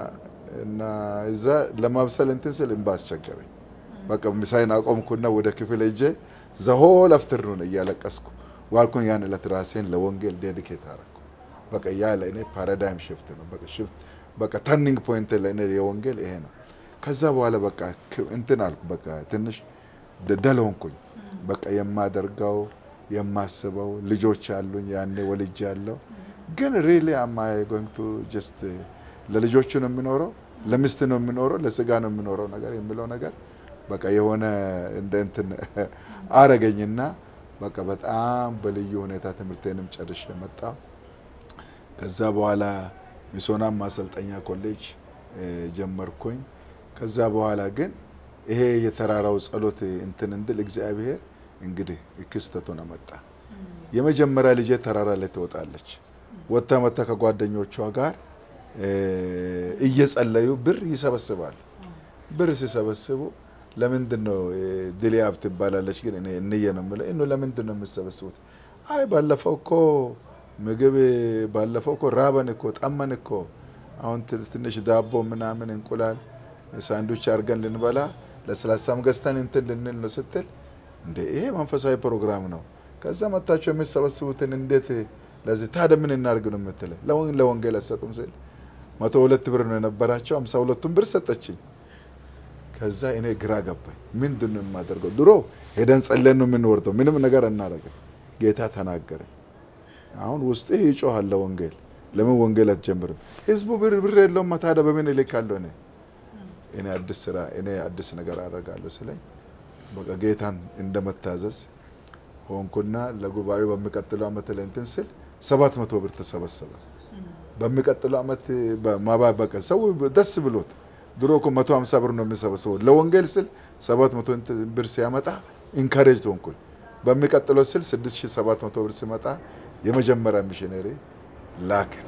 እና እዛ ለማብሰል እንትን ስል እንባ አስቸገረኝ። በቃ ምሳይን አቆምኩና ወደ ክፍል ሄጄ ዘሆል አፍትርኑን እያለቀስኩ ዋልኩን። ያን ዕለት ራሴን ለወንጌል ዴዲኬት አረኩ። በቃ ያ ለእኔ ፓራዳይም ሽፍት ነው። በቃ ሽፍት በቃ ተርኒንግ ፖይንት ለእኔ የወንጌል ይሄ ነው። ከዛ በኋላ በቃ እንትን አልኩ። በቃ ትንሽ ደል ሆንኩኝ። በቃ የማደርገው የማስበው ልጆች አሉኝ። ያኔ ወልጅ ያለው ግን ሪሊ አማይ ጎይንግ ቱ ጀስት ለልጆቹ ነው የሚኖረው፣ ለሚስት ነው የሚኖረው፣ ለስጋ ነው የሚኖረው ነገር የሚለው ነገር በቃ የሆነ እንደ እንትን አረገኝና በቃ በጣም በልዩ ሁኔታ ትምህርቴንም ጨርሼ መጣሁ። ከዛ በኋላ ሚሶናም ማሰልጠኛ ኮሌጅ ጀመርኩኝ። ከዛ በኋላ ግን ይሄ የተራራው ጸሎት እንትን እንድል እግዚአብሔር እንግዲህ ክስተቱን አመጣ። የመጀመሪያ ልጄ ተራራ ላይ ትወጣለች። ወጥታ መታ ከጓደኞቿ ጋር እየጸለዩ ብር ይሰበስባሉ። ብር ሲሰበስቡ ለምንድን ነው ድሊያብ ትባላለች፣ ግን እኔ እንየ ነው የምለው። እኑ ለምንድን ነው የምሰበስቡት? አይ ባለፈው እኮ ምግብ ባለፈው እኮ ራበን እኮ ጠመን እኮ አሁን ትንሽ ዳቦ ምናምን እንቁላል ሳንዱች አድርገን ልንበላ ለስላሳም ገዝተን እንትን ልንል ነው ስትል፣ እንደ ይሄ መንፈሳዊ ፕሮግራም ነው። ከዛ መታቸው የሚሰበስቡትን እንዴት ለዚህ ታዲያ ምን እናድርግ ነው የምትለው? ለወንጌል አሰጡም ስል መቶ ሁለት ብር ነው የነበራቸው፣ አምሳ ሁለቱን ብር ሰጠችኝ። ከዛ እኔ ግራ ገባኝ። ምንድን ነው የማደርገው? ድሮ ሄደን ጸለን ነው የምንወርደው፣ ምንም ነገር አናደርግም። ጌታ ተናገረኝ። አሁን ውስጤ ይጮሃል ለወንጌል። ለምን ወንጌል አትጀምርም? ህዝቡ ብር ብር የለውም፣ ታዲያ በምን እልካለሁ? እኔ እኔ አዲስ ስራ እኔ አዲስ ነገር አደርጋለሁ ስለኝ በቃ ጌታን እንደመታዘዝ ሆንኩና ለጉባኤው በሚቀጥለው ዓመት ላይ እንትን ስል ሰባት መቶ ብር ተሰበሰበ። በሚቀጥለው ዓመት በማባበቀ ሰው ደስ ብሎት ድሮ እኮ መቶ ሀምሳ ብር ነው የሚሰበስበው ለወንጌል ስል ሰባት መቶ ብር ሲያመጣ ኢንካሬጅ ሆንኩኝ። በሚቀጥለው ስል ስድስት ሺህ ሰባት መቶ ብር ሲመጣ የመጀመሪያ ሚሽነሪ ላክን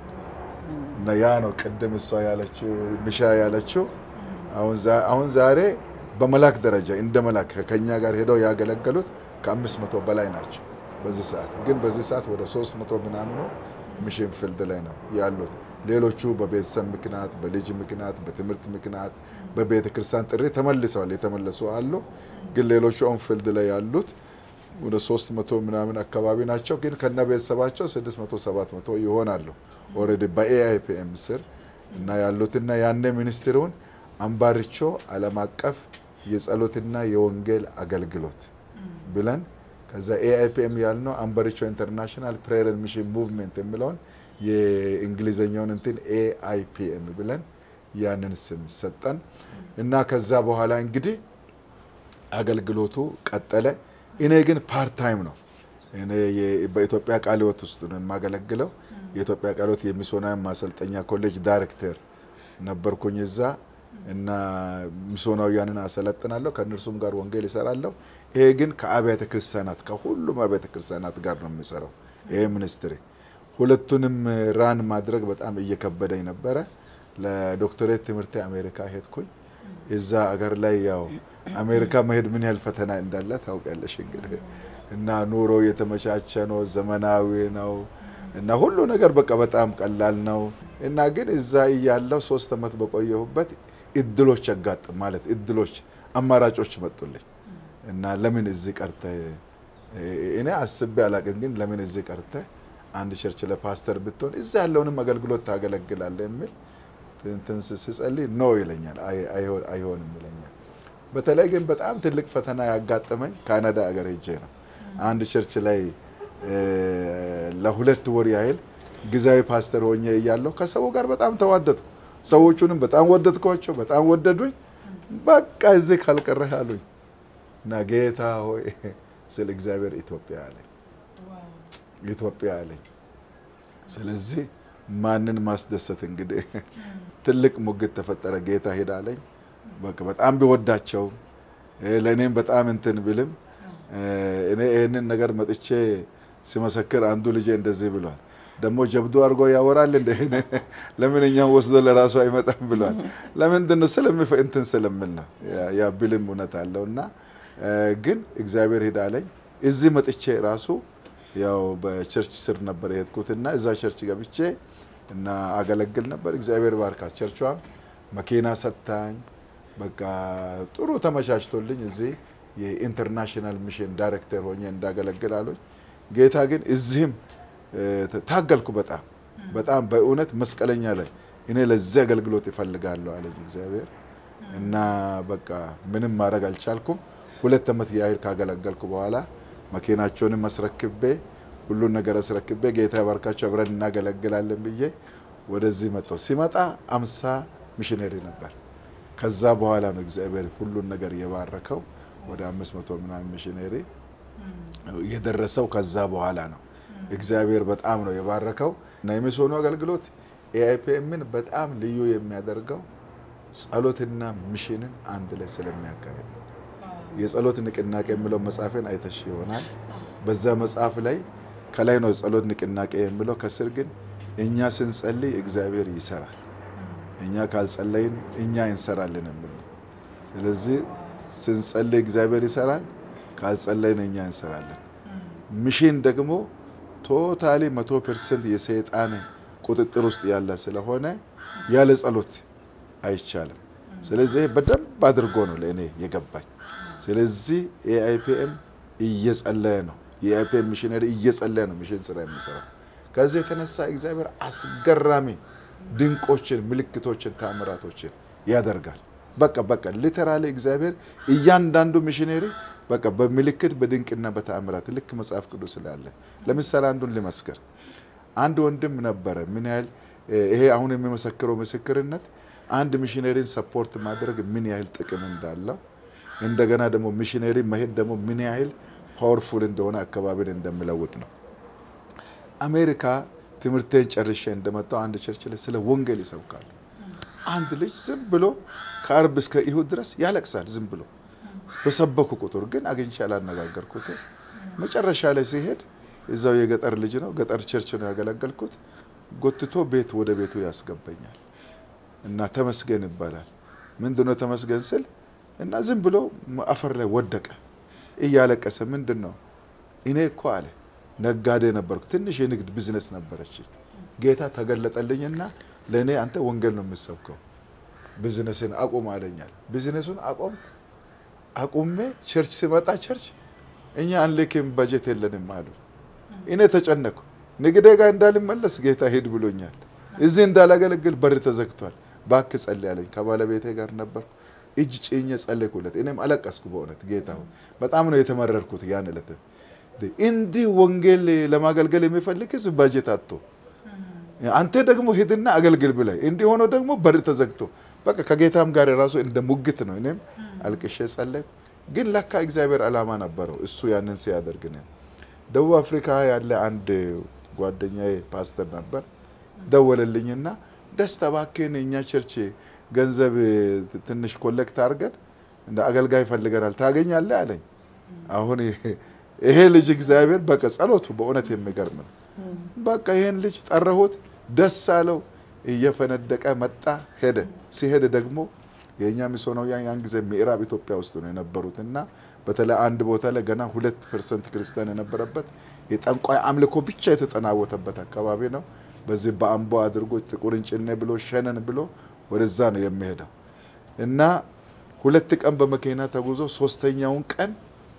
እና ያ ነው ቅድም እሷ ያለችው ምሻ ያለችው አሁን ዛሬ በመላክ ደረጃ እንደ መላክ ከኛ ጋር ሄደው ያገለገሉት ከአምስት መቶ በላይ ናቸው። በዚህ ሰዓት ግን በዚህ ሰዓት ወደ ሶስት መቶ ምናምኑ ሚሽን ፊልድ ላይ ነው ያሉት። ሌሎቹ በቤተሰብ ምክንያት፣ በልጅ ምክንያት፣ በትምህርት ምክንያት፣ በቤተ ክርስቲያን ጥሪ ተመልሰዋል። የተመለሱ አሉ። ግን ሌሎቹ ኦን ፊልድ ላይ ያሉት ወደ ሶስት መቶ ምናምን አካባቢ ናቸው። ግን ከነ ቤተሰባቸው ስድስት መቶ ሰባት መቶ ይሆናሉ ኦልሬዲ በኤአይፒኤም ስር እና ያሉትና ያኔ ሚኒስትሩን አምባርቾ ዓለም አቀፍ የጸሎትና የወንጌል አገልግሎት ብለን ከዛ ኤአይፒኤም ያልነው አምባርቾ ኢንተርናሽናል ፕሬየር ሚሽን ሙቭሜንት የሚለውን የእንግሊዝኛውን እንትን ኤአይፒኤም ብለን ያንን ስም ሰጠን እና ከዛ በኋላ እንግዲህ አገልግሎቱ ቀጠለ። እኔ ግን ፓርት ታይም ነው። እኔ በኢትዮጵያ ቃለ ሕይወት ውስጥ ነው የማገለግለው። የኢትዮጵያ ቃለ ሕይወት የሚስዮናውያን ማሰልጠኛ ኮሌጅ ዳይሬክተር ነበርኩኝ እዛ እና ሚስዮናውያንን አሰለጥናለሁ። ከእነርሱም ጋር ወንጌል ይሰራለሁ። ይሄ ግን ከአብያተ ክርስቲያናት ከሁሉም አብያተ ክርስቲያናት ጋር ነው የሚሰራው ይሄ ሚኒስትሪ። ሁለቱንም ራን ማድረግ በጣም እየከበደኝ ነበረ። ለዶክተሬት ትምህርቴ አሜሪካ ሄድኩኝ። እዛ አገር ላይ ያው አሜሪካ መሄድ ምን ያህል ፈተና እንዳለ ታውቂያለሽ እንግዲህ እና ኑሮ የተመቻቸ ነው፣ ዘመናዊ ነው እና ሁሉ ነገር በቃ በጣም ቀላል ነው እና ግን እዛ እያለው ሶስት ዓመት በቆየሁበት እድሎች ያጋጥም ማለት እድሎች አማራጮች መጡልኝ እና ለምን እዚህ ቀርተ እኔ አስቤ አላቅም፣ ግን ለምን እዚህ ቀርተ አንድ ቸርች ለፓስተር ብትሆን እዛ ያለውንም አገልግሎት ታገለግላለ የሚል እንትን ስጸልይ ኖ ይለኛል፣ አይሆንም ይለኛል። በተለይ ግን በጣም ትልቅ ፈተና ያጋጠመኝ ካናዳ አገር ሄጄ ነው። አንድ ቸርች ላይ ለሁለት ወር ያህል ጊዜያዊ ፓስተር ሆኜ እያለሁ ከሰው ጋር በጣም ተዋደድኩ። ሰዎቹንም በጣም ወደድኳቸው፣ በጣም ወደዱኝ። በቃ እዚህ ካልቀረህ አሉኝ እና ጌታ ሆይ ስለ እግዚአብሔር ኢትዮጵያ አለኝ ኢትዮጵያ አለኝ። ስለዚህ ማንን ማስደሰት እንግዲህ ትልቅ ሙግት ተፈጠረ። ጌታ ሄዳ አለኝ። በቃ በጣም ቢወዳቸው ለእኔም በጣም እንትን ብልም እኔ ይህንን ነገር መጥቼ ሲመሰክር አንዱ ልጄ እንደዚህ ብሏል። ደግሞ ጀብዱ አድርጎ ያወራል እንደ ለምን እኛም ወስዶ ለራሱ አይመጣም ብሏል። ለምንድን ነው ስለሚፈ እንትን ስለምል ነው ያ ብልም እውነት አለው እና ግን እግዚአብሔር ሄዳ አለኝ። እዚህ መጥቼ ራሱ ያው በቸርች ስር ነበር የሄድኩትና እዛ ቸርች ገብቼ እና አገለግል ነበር። እግዚአብሔር ባርካት። ቸርቿም መኪና ሰጥታኝ በቃ ጥሩ ተመቻችቶልኝ እዚህ የኢንተርናሽናል ሚሽን ዳይሬክተር ሆኜ እንዳገለግል አሉኝ። ጌታ ግን እዚህም ታገልኩ። በጣም በጣም በእውነት መስቀለኛ ላይ እኔ ለዚህ አገልግሎት ይፈልጋለሁ አለኝ እግዚአብሔር እና በቃ ምንም ማድረግ አልቻልኩም። ሁለት ዓመት ያህል ካገለገልኩ በኋላ መኪናቸውንም አስረክቤ ሁሉን ነገር አስረክቤ ጌታ ባርካቸው አብረን እናገለግላለን ብዬ ወደዚህ መጣሁ። ሲመጣ አምሳ ሚሽነሪ ነበር። ከዛ በኋላ ነው እግዚአብሔር ሁሉን ነገር የባረከው ወደ አምስት መቶ ምናምን ሚሽነሪ የደረሰው ከዛ በኋላ ነው። እግዚአብሔር በጣም ነው የባረከው እና የሚስዮኑ አገልግሎት ኤአይፒኤምን በጣም ልዩ የሚያደርገው ጸሎትና ሚሽንን አንድ ላይ ስለሚያካሄድ ነው። የጸሎት ንቅናቄ የሚለው መጽሐፍን አይተሽ ይሆናል። በዛ መጽሐፍ ላይ ከላይ ነው ጸሎት ንቅናቄ የሚለው፣ ከስር ግን እኛ ስንጸልይ እግዚአብሔር ይሰራል፣ እኛ ካልጸለይን እኛ እንሰራለን የሚል ነው። ስለዚህ ስንጸልይ እግዚአብሔር ይሰራል፣ ካልጸለይን እኛ እንሰራለን። ሚሽን ደግሞ ቶታሊ መቶ ፐርሰንት የሰይጣን ቁጥጥር ውስጥ ያለ ስለሆነ ያለ ጸሎት አይቻልም። ስለዚህ በደንብ አድርጎ ነው ለእኔ የገባኝ። ስለዚህ ኤአይፒኤም እየጸለየ ነው። የኤአይፒኤም ሚሽነሪ እየጸለየ ነው ሚሽን ስራ የሚሰራው። ከዚህ የተነሳ እግዚአብሔር አስገራሚ ድንቆችን፣ ምልክቶችን፣ ታምራቶችን ያደርጋል። በቃ በቃ ሊተራሊ እግዚአብሔር እያንዳንዱ ሚሽነሪ በቃ በምልክት በድንቅና በተአምራት ልክ መጽሐፍ ቅዱስ ስላለ ለምሳሌ አንዱን ልመስክር። አንድ ወንድም ነበረ። ምን ያህል ይሄ አሁን የሚመሰክረው ምስክርነት አንድ ሚሽነሪን ሰፖርት ማድረግ ምን ያህል ጥቅም እንዳለው እንደገና ደግሞ ሚሽነሪ መሄድ ደግሞ ምን ያህል ፓወርፉል እንደሆነ አካባቢን እንደሚለውጥ ነው። አሜሪካ ትምህርቴን ጨርሼ እንደመጣው አንድ ቸርች ላይ ስለ ወንጌል ይሰብካሉ። አንድ ልጅ ዝም ብሎ ከአርብ እስከ እሁድ ድረስ ያለቅሳል። ዝም ብሎ በሰበኩ ቁጥር ግን አግኝቼ ያላነጋገርኩት መጨረሻ ላይ ሲሄድ እዛው የገጠር ልጅ ነው፣ ገጠር ቸርች ነው ያገለገልኩት። ጎትቶ ቤት ወደ ቤቱ ያስገባኛል እና ተመስገን ይባላል። ምንድነው ተመስገን ስል እና ዝም ብሎ አፈር ላይ ወደቀ እያለቀሰ ምንድን ነው እኔ እኮ አለ ነጋዴ ነበርኩ። ትንሽ የንግድ ቢዝነስ ነበረች። ጌታ ተገለጠልኝና ለእኔ አንተ ወንጌል ነው የምሰብከው፣ ቢዝነስን አቁም አለኛል። ቢዝነሱን አቆም አቁሜ ቸርች ሲመጣ ቸርች እኛ አንልክም በጀት የለንም አሉ። እኔ ተጨነኩ። ንግዴ ጋር እንዳልመለስ ጌታ ሂድ ብሎኛል። እዚህ እንዳላገለግል በር ተዘግቷል። እባክህ ጸልይ አለኝ። ከባለቤቴ ጋር ነበርኩ። እጅ ጭኜ ጸለይኩለት። እኔም አለቀስኩ። በእውነት ጌታ ሆይ በጣም ነው የተመረርኩት ያን ዕለት። እንዲህ ወንጌል ለማገልገል የሚፈልግ ህዝብ ባጀት አጥቶ አንተ ደግሞ ሂድና አገልግል ብለህ እንዲህ ሆኖ ደግሞ በር ተዘግቶ በቃ ከጌታም ጋር የራሱ እንደ ሙግት ነው። እኔም አልቅሼ ጸለይኩ። ግን ለካ እግዚአብሔር ዓላማ ነበረው እሱ ያንን ሲያደርግ ነው። ደቡብ አፍሪካ ያለ አንድ ጓደኛዬ ፓስተር ነበር። ደወለልኝና ደስታ እባክህን እኛ ቸርች ገንዘብ ትንሽ ኮሌክት አድርገን እንደ አገልጋይ ፈልገናል ታገኛለህ አለኝ። አሁን ይሄ ልጅ እግዚአብሔር በቃ ጸሎቱ በእውነት የሚገርም ነው። በቃ ይሄን ልጅ ጠራሁት፣ ደስ አለው፣ እየፈነደቀ መጣ ሄደ። ሲሄድ ደግሞ የእኛ ሚስዮናውያን ያን ጊዜ ምዕራብ ኢትዮጵያ ውስጥ ነው የነበሩት እና በተለይ አንድ ቦታ ላይ ገና ሁለት ፐርሰንት ክርስቲያን የነበረበት የጠንቋይ አምልኮ ብቻ የተጠናወተበት አካባቢ ነው። በዚህ በአምቦ አድርጎ ጥቁርንጭኔ ብሎ ሸነን ብሎ ወደዛ ነው የሚሄደው እና ሁለት ቀን በመኪና ተጉዞ ሶስተኛውን ቀን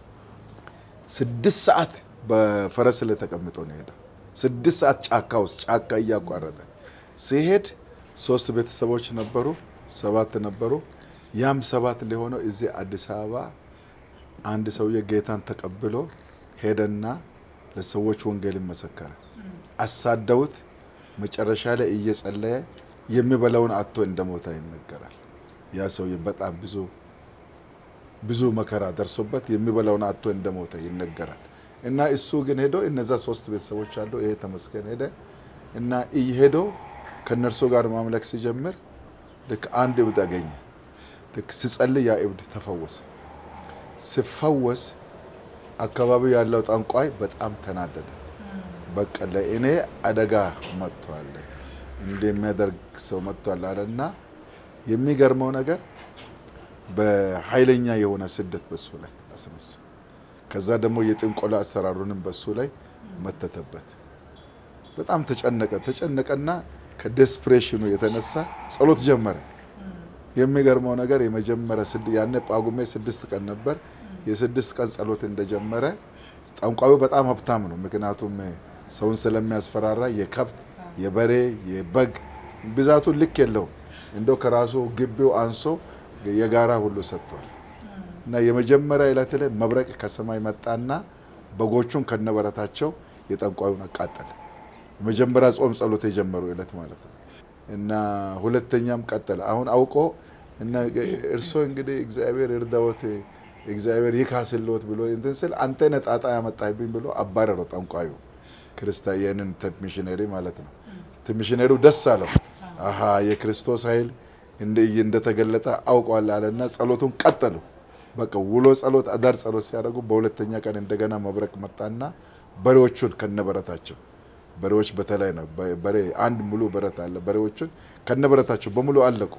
ስድስት ሰዓት በፈረስ ላይ ተቀምጦ ነው ሄደው። ስድስት ሰዓት ጫካ ውስጥ ጫካ እያቋረጠ ሲሄድ ሶስት ቤተሰቦች ነበሩ፣ ሰባት ነበሩ። ያም ሰባት ሊሆነው እዚህ አዲስ አበባ አንድ ሰውዬ ጌታን ተቀብሎ ሄደና ለሰዎች ወንጌል መሰከረ። አሳደውት መጨረሻ ላይ እየጸለየ የሚበላውን አጥቶ እንደሞታ ይነገራል። ያ ሰውዬ በጣም ብዙ ብዙ መከራ ደርሶበት የሚበላውን አጥቶ እንደሞተ ይነገራል። እና እሱ ግን ሄዶ እነዛ ሶስት ቤተሰቦች አሉ። ይሄ ተመስገን ሄደ እና ሄዶ ከእነርሱ ጋር ማምለክ ሲጀምር ልክ አንድ እብድ አገኘ። ልክ ሲጸልይ ያ እብድ ተፈወሰ። ሲፈወስ አካባቢው ያለው ጠንቋይ በጣም ተናደደ። በቃ ለእኔ አደጋ መጥቷል፣ እንደሚያደርግ ሰው መጥቷል አለና የሚገርመው ነገር በኃይለኛ የሆነ ስደት በሱ ላይ አስነሳ። ከዛ ደግሞ የጥንቆላ አሰራሩንም በሱ ላይ መተተበት። በጣም ተጨነቀ። ተጨነቀና ከዴስፕሬሽኑ የተነሳ ጸሎት ጀመረ። የሚገርመው ነገር የመጀመሪያ ያኔ ጳጉሜ ስድስት ቀን ነበር። የስድስት ቀን ጸሎት እንደጀመረ ጠንቋዩ በጣም ሀብታም ነው። ምክንያቱም ሰውን ስለሚያስፈራራ የከብት የበሬ የበግ ብዛቱን ልክ የለውም። እንደው ከራሱ ግቢው አንሶ የጋራ ሁሉ ሰጥቷል። እና የመጀመሪያ ዕለት ላይ መብረቅ ከሰማይ መጣና በጎቹን ከነበረታቸው የጠንቋዩን አቃጠለ። የመጀመሪያ ጾም ጸሎት የጀመሩ ዕለት ማለት ነው። እና ሁለተኛም ቀጠለ። አሁን አውቆ እና እርሶ እንግዲህ እግዚአብሔር እርዳዎት እግዚአብሔር ይካስልዎት ብሎ እንትን ስል አንተ ነህ ጣጣ ያመጣብኝ ብሎ አባረረው ጠንቋዩ ክርስቲያንን ሚሽነሪ ማለት ነው። ሚሽነሪው ደስ አለው። አሀ የክርስቶስ ኃይል እንደተገለጠ አውቋል አለና ጸሎቱን ቀጠሉ። በቃ ውሎ ጸሎት አዳር ጸሎት ሲያደርጉ በሁለተኛ ቀን እንደገና መብረቅ መጣና በሬዎቹን ከነበረታቸው በሬዎች በተለይ ነው በሬ አንድ ሙሉ በረት አለ። በሬዎቹን ከነበረታቸው በሙሉ አለቁ።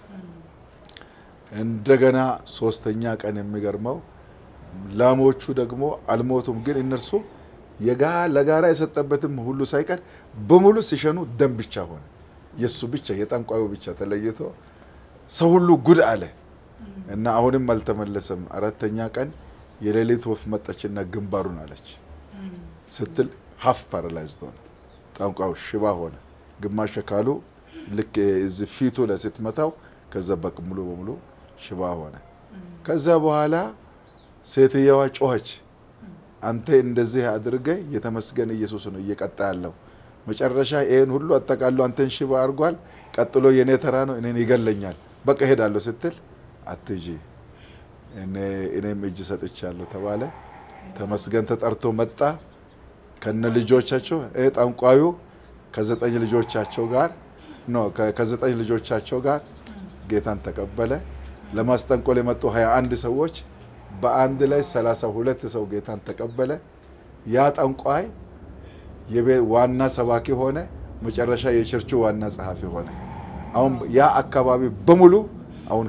እንደገና ሶስተኛ ቀን የሚገርመው ላሞቹ ደግሞ አልሞቱም፣ ግን እነርሱ ለጋራ የሰጠበትም ሁሉ ሳይቀር በሙሉ ሲሸኑ ደም ብቻ ሆነ። የእሱ ብቻ የጠንቋዩ ብቻ ተለይቶ ሰው ሁሉ ጉድ አለ እና አሁንም አልተመለሰም። አራተኛ ቀን የሌሊት ወፍ መጣችና ግንባሩን አለች ስትል ሀፍ ፓራላይዝድ ሆነ። ጠንቋዩ ሽባ ሆነ። ግማሽ አካሉ ልክ እዚህ ፊቱ ላይ ስትመታው ከዛ በቅ ሙሉ በሙሉ ሽባ ሆነ። ከዛ በኋላ ሴትየዋ ጮኸች። አንተ እንደዚህ አድርገ የተመስገን ኢየሱስ ነው እየቀጣ ያለው መጨረሻ ይህን ሁሉ አጠቃሎ አንተን ሽባ አድርጓል። ቀጥሎ የእኔ ተራ ነው፣ እኔን ይገለኛል። በቃ ሄዳለሁ ስትል አትጂ እኔም እጅ ሰጥቻለሁ ተባለ። ተመስገን ተጠርቶ መጣ ከነ ልጆቻቸው። ጠንቋዩ ከዘጠኝ ልጆቻቸው ጋር ኖ ከዘጠኝ ልጆቻቸው ጋር ጌታን ተቀበለ። ለማስጠንቆል የመጡ 21 ሰዎች በአንድ ላይ 32 ሰው ጌታን ተቀበለ። ያ ጠንቋይ ዋና ሰባኪ ሆነ። መጨረሻ የቸርቹ ዋና ጸሐፊ ሆነ። አሁን ያ አካባቢ በሙሉ አሁን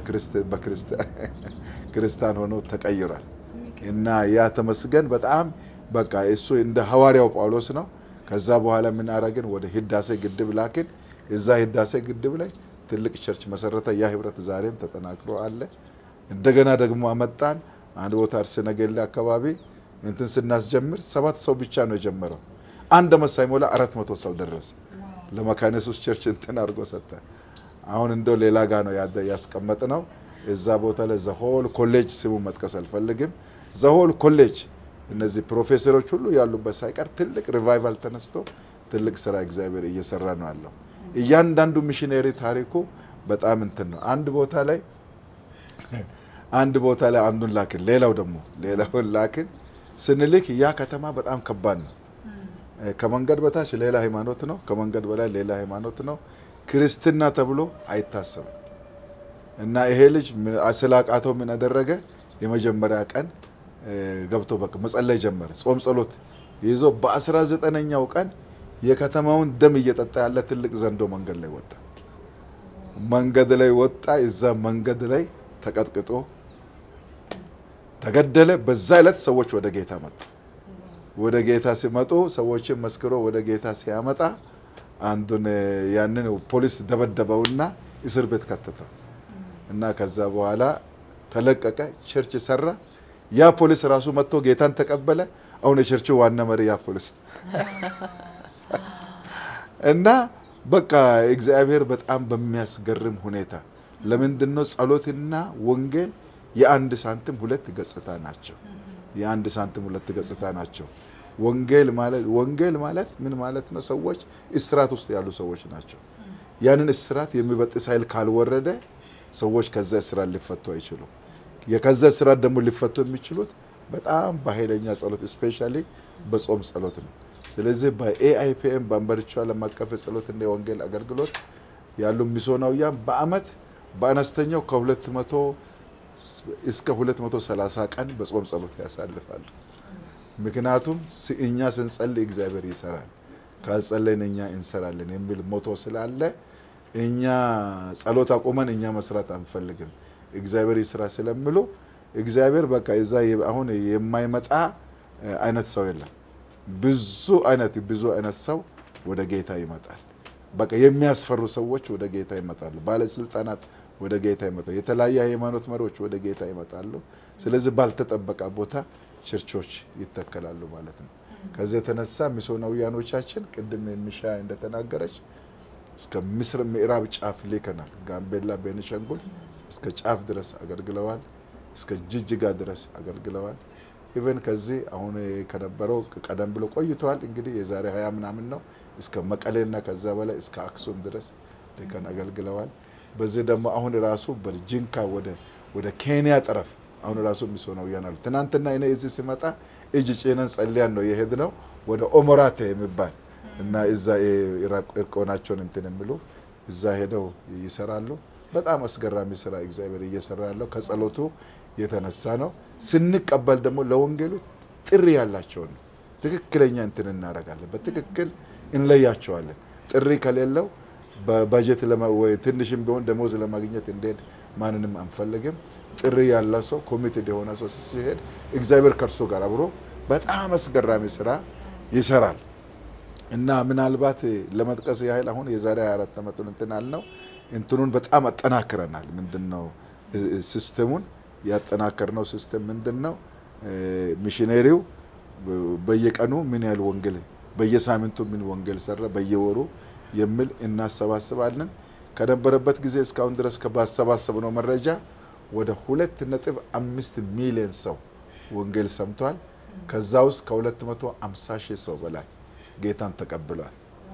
ክርስቲያን ሆኖ ተቀይሯል። እና ያ ተመስገን በጣም በቃ እሱ እንደ ሐዋርያው ጳውሎስ ነው። ከዛ በኋላ ምን አረግን? ወደ ህዳሴ ግድብ ላክን። እዛ ህዳሴ ግድብ ላይ ትልቅ ቸርች መሰረተ። ያ ህብረት ዛሬም ተጠናክሮ አለ። እንደገና ደግሞ አመጣን አንድ ቦታ አርሲ ነገሌ አካባቢ እንትን ስናስጀምር ሰባት ሰው ብቻ ነው የጀመረው። አንድ አመት ሳይሞላ አራት መቶ ሰው ደረሰ። ለመካነ ኢየሱስ ቸርች እንትን አድርጎ ሰጠ። አሁን እንደው ሌላ ጋ ነው ያስቀመጥ ነው። እዛ ቦታ ላይ ዘሆል ኮሌጅ ስሙ መጥቀስ አልፈልግም። ዘሆል ኮሌጅ እነዚህ ፕሮፌሰሮች ሁሉ ያሉበት ሳይቀር ትልቅ ሪቫይቫል ተነስቶ ትልቅ ስራ እግዚአብሔር እየሰራ ነው ያለው። እያንዳንዱ ሚሽነሪ ታሪኩ በጣም እንትን ነው። አንድ ቦታ ላይ አንድ ቦታ ላይ አንዱን ላክን፣ ሌላው ደግሞ ሌላውን ላክን። ስንልክ ያ ከተማ በጣም ከባድ ነው። ከመንገድ በታች ሌላ ሃይማኖት ነው፣ ከመንገድ በላይ ሌላ ሃይማኖት ነው። ክርስትና ተብሎ አይታሰብም። እና ይሄ ልጅ ስላቃተው ምን አደረገ? የመጀመሪያ ቀን ገብቶ በቃ መጸለይ ጀመረ። ጾም ጸሎት ይዞ በአስራ ዘጠነኛው ቀን የከተማውን ደም እየጠጣ ያለ ትልቅ ዘንዶ መንገድ ላይ ወጣ። መንገድ ላይ ወጣ። እዛ መንገድ ላይ ተቀጥቅጦ ተገደለ። በዛ ዕለት ሰዎች ወደ ጌታ መጡ። ወደ ጌታ ሲመጡ ሰዎችን መስክሮ ወደ ጌታ ሲያመጣ አንዱን ያንን ፖሊስ ደበደበውና እስር ቤት ከተተው እና ከዛ በኋላ ተለቀቀ። ቸርች ሰራ። ያ ፖሊስ ራሱ መጥቶ ጌታን ተቀበለ። አሁን የቸርቹ ዋና መሪ ያ ፖሊስ እና በቃ እግዚአብሔር በጣም በሚያስገርም ሁኔታ ለምንድን ነው ጸሎትና ወንጌል የአንድ ሳንቲም ሁለት ገጽታ ናቸው። የአንድ ሳንቲም ሁለት ገጽታ ናቸው። ወንጌል ማለት ወንጌል ማለት ምን ማለት ነው? ሰዎች እስራት ውስጥ ያሉ ሰዎች ናቸው። ያንን እስራት የሚበጥስ ኃይል ካልወረደ ሰዎች ከዛ እስራት ሊፈቱ አይችሉም። የከዛ እስራት ደግሞ ሊፈቱ የሚችሉት በጣም በኃይለኛ ጸሎት ስፔሻሊ በጾም ጸሎት ነው። ስለዚህ በኤአይፒኤም በአንበርቻ ዓለም አቀፍ የጸሎትና የወንጌል አገልግሎት ያሉ ሚስዮናውያን በአመት በአነስተኛው ከ200 እስከ 230 ቀን በጾም ጸሎት ያሳልፋሉ። ምክንያቱም እኛ ስንጸልይ እግዚአብሔር ይሰራል፣ ካልጸለይን እኛ እንሰራለን የሚል ሞቶ ስላለ እኛ ጸሎት አቁመን እኛ መስራት አንፈልግም። እግዚአብሔር ይስራ ስለምሉ እግዚአብሔር በቃ እዛ አሁን የማይመጣ አይነት ሰው የለም። ብዙ አይነት ብዙ አይነት ሰው ወደ ጌታ ይመጣል። በቃ የሚያስፈሩ ሰዎች ወደ ጌታ ይመጣሉ። ባለስልጣናት ወደ ጌታ ይመጣሉ። የተለያየ ሃይማኖት መሪዎች ወደ ጌታ ይመጣሉ። ስለዚህ ባልተጠበቀ ቦታ ቸርቾች ይተከላሉ ማለት ነው። ከዚህ የተነሳ ሚስዮናውያኖቻችን ቅድም የሚሻ እንደተናገረች እስከ ምስር ምዕራብ ጫፍ ልከናል። ጋምቤላ፣ ቤኒሻንጉል እስከ ጫፍ ድረስ አገልግለዋል። እስከ ጅጅጋ ድረስ አገልግለዋል። ኢቨን ከዚህ አሁን ከነበረው ቀደም ብሎ ቆይተዋል። እንግዲህ የዛሬ ሀያ ምናምን ነው እስከ መቀሌና ከዛ በላይ እስከ አክሱም ድረስ ልከን አገልግለዋል። በዚህ ደግሞ አሁን ራሱ በጅንካ ወደ ወደ ኬንያ ጠረፍ አሁን ራሱ ሚስዮናውያን አሉ። ትናንትና እኔ እዚህ ሲመጣ እጅ ጭነን ጸልያን ነው የሄድ ነው ወደ ኦሞራቴ የሚባል እና እዛ እርቆናቸውን እንትን የሚሉ እዛ ሄደው ይሰራሉ። በጣም አስገራሚ ስራ እግዚአብሔር እየሰራ ያለው ከጸሎቱ የተነሳ ነው። ስንቀበል ደግሞ ለወንጌሉ ጥሪ ያላቸውን ትክክለኛ እንትን እናደርጋለን። በትክክል እንለያቸዋለን። ጥሪ ከሌለው በበጀት ትንሽም ቢሆን ደሞዝ ለማግኘት እንዴት ማንንም አንፈልግም። ጥሪ ያለው ሰው ኮሚቴድ የሆነ ሰው ሲሄድ እግዚአብሔር ከእርሱ ጋር አብሮ በጣም አስገራሚ ስራ ይሰራል እና ምናልባት ለመጥቀስ ያህል አሁን የዛሬ 24 ዓመቱን እንትን አልነው እንትኑን በጣም አጠናክረናል። ምንድን ነው ሲስተሙን ያጠናከርነው ሲስተም ምንድን ነው? ሚሽነሪው በየቀኑ ምን ያህል ወንጌል በየሳምንቱ ምን ወንጌል ሰራ በየወሩ የሚል እናሰባስባለን። ከነበረበት ጊዜ እስካሁን ድረስ ባሰባሰብነው መረጃ ወደ ሁለት ነጥብ አምስት ሚሊዮን ሰው ወንጌል ሰምቷል። ከዛ ውስጥ ከ250 ሺህ ሰው በላይ ጌታን ተቀብሏል።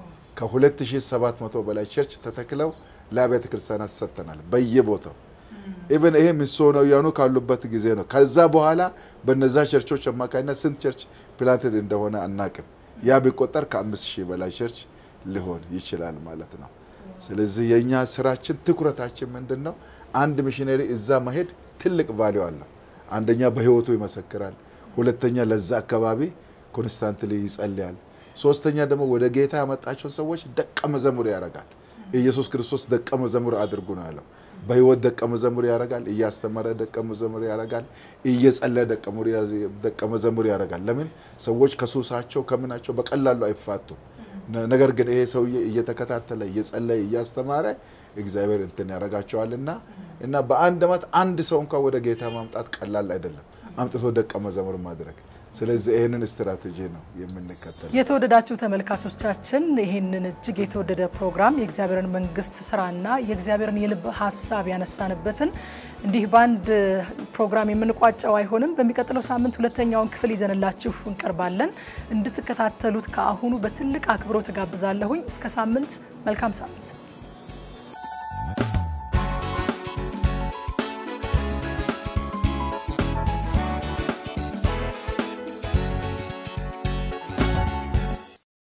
ከ2700 በላይ ቸርች ተተክለው ለአብያተ ክርስቲያናት ሰጥተናል በየቦታው ኢቨን ይሄ ሚስዮናውያኑ ካሉበት ጊዜ ነው። ከዛ በኋላ በነዛ ቸርቾች አማካኝነት ስንት ቸርች ፕላንቴድ እንደሆነ አናቅም። ያ ቢቆጠር ከአምስት ሺህ በላይ ቸርች ሊሆን ይችላል ማለት ነው። ስለዚህ የእኛ ስራችን ትኩረታችን ምንድን ነው? አንድ ሚሽነሪ እዛ መሄድ ትልቅ ቫሊዩ አለው። አንደኛ በህይወቱ ይመሰክራል። ሁለተኛ ለዛ አካባቢ ኮንስታንትሊ ይጸልያል። ሶስተኛ ደግሞ ወደ ጌታ ያመጣቸውን ሰዎች ደቀ መዘሙር ያደርጋል። ኢየሱስ ክርስቶስ ደቀ መዘሙር አድርጉ ነው ያለው። በህይወት ደቀ መዘሙር ያደርጋል። እያስተማረ ደቀ መዘሙር ያደርጋል። እየጸለየ ደቀ መዘሙር ያደርጋል። ለምን ሰዎች ከሱሳቸው ከምናቸው በቀላሉ አይፋቱም። ነገር ግን ይሄ ሰውዬ እየተከታተለ እየጸለየ እያስተማረ እግዚአብሔር እንትን ያደርጋቸዋልና እና በአንድ ዓመት አንድ ሰው እንኳን ወደ ጌታ ማምጣት ቀላል አይደለም፣ አምጥቶ ደቀ መዘሙር ማድረግ። ስለዚህ ይህንን ስትራቴጂ ነው የምንከተለው። የተወደዳችሁ ተመልካቾቻችን ይህንን እጅግ የተወደደ ፕሮግራም የእግዚአብሔርን መንግስት ስራና የእግዚአብሔርን የልብ ሀሳብ ያነሳንበትን እንዲህ በአንድ ፕሮግራም የምንቋጨው አይሆንም። በሚቀጥለው ሳምንት ሁለተኛውን ክፍል ይዘንላችሁ እንቀርባለን። እንድትከታተሉት ከአሁኑ በትልቅ አክብሮት እጋብዛለሁኝ። እስከ ሳምንት፣ መልካም ሳምንት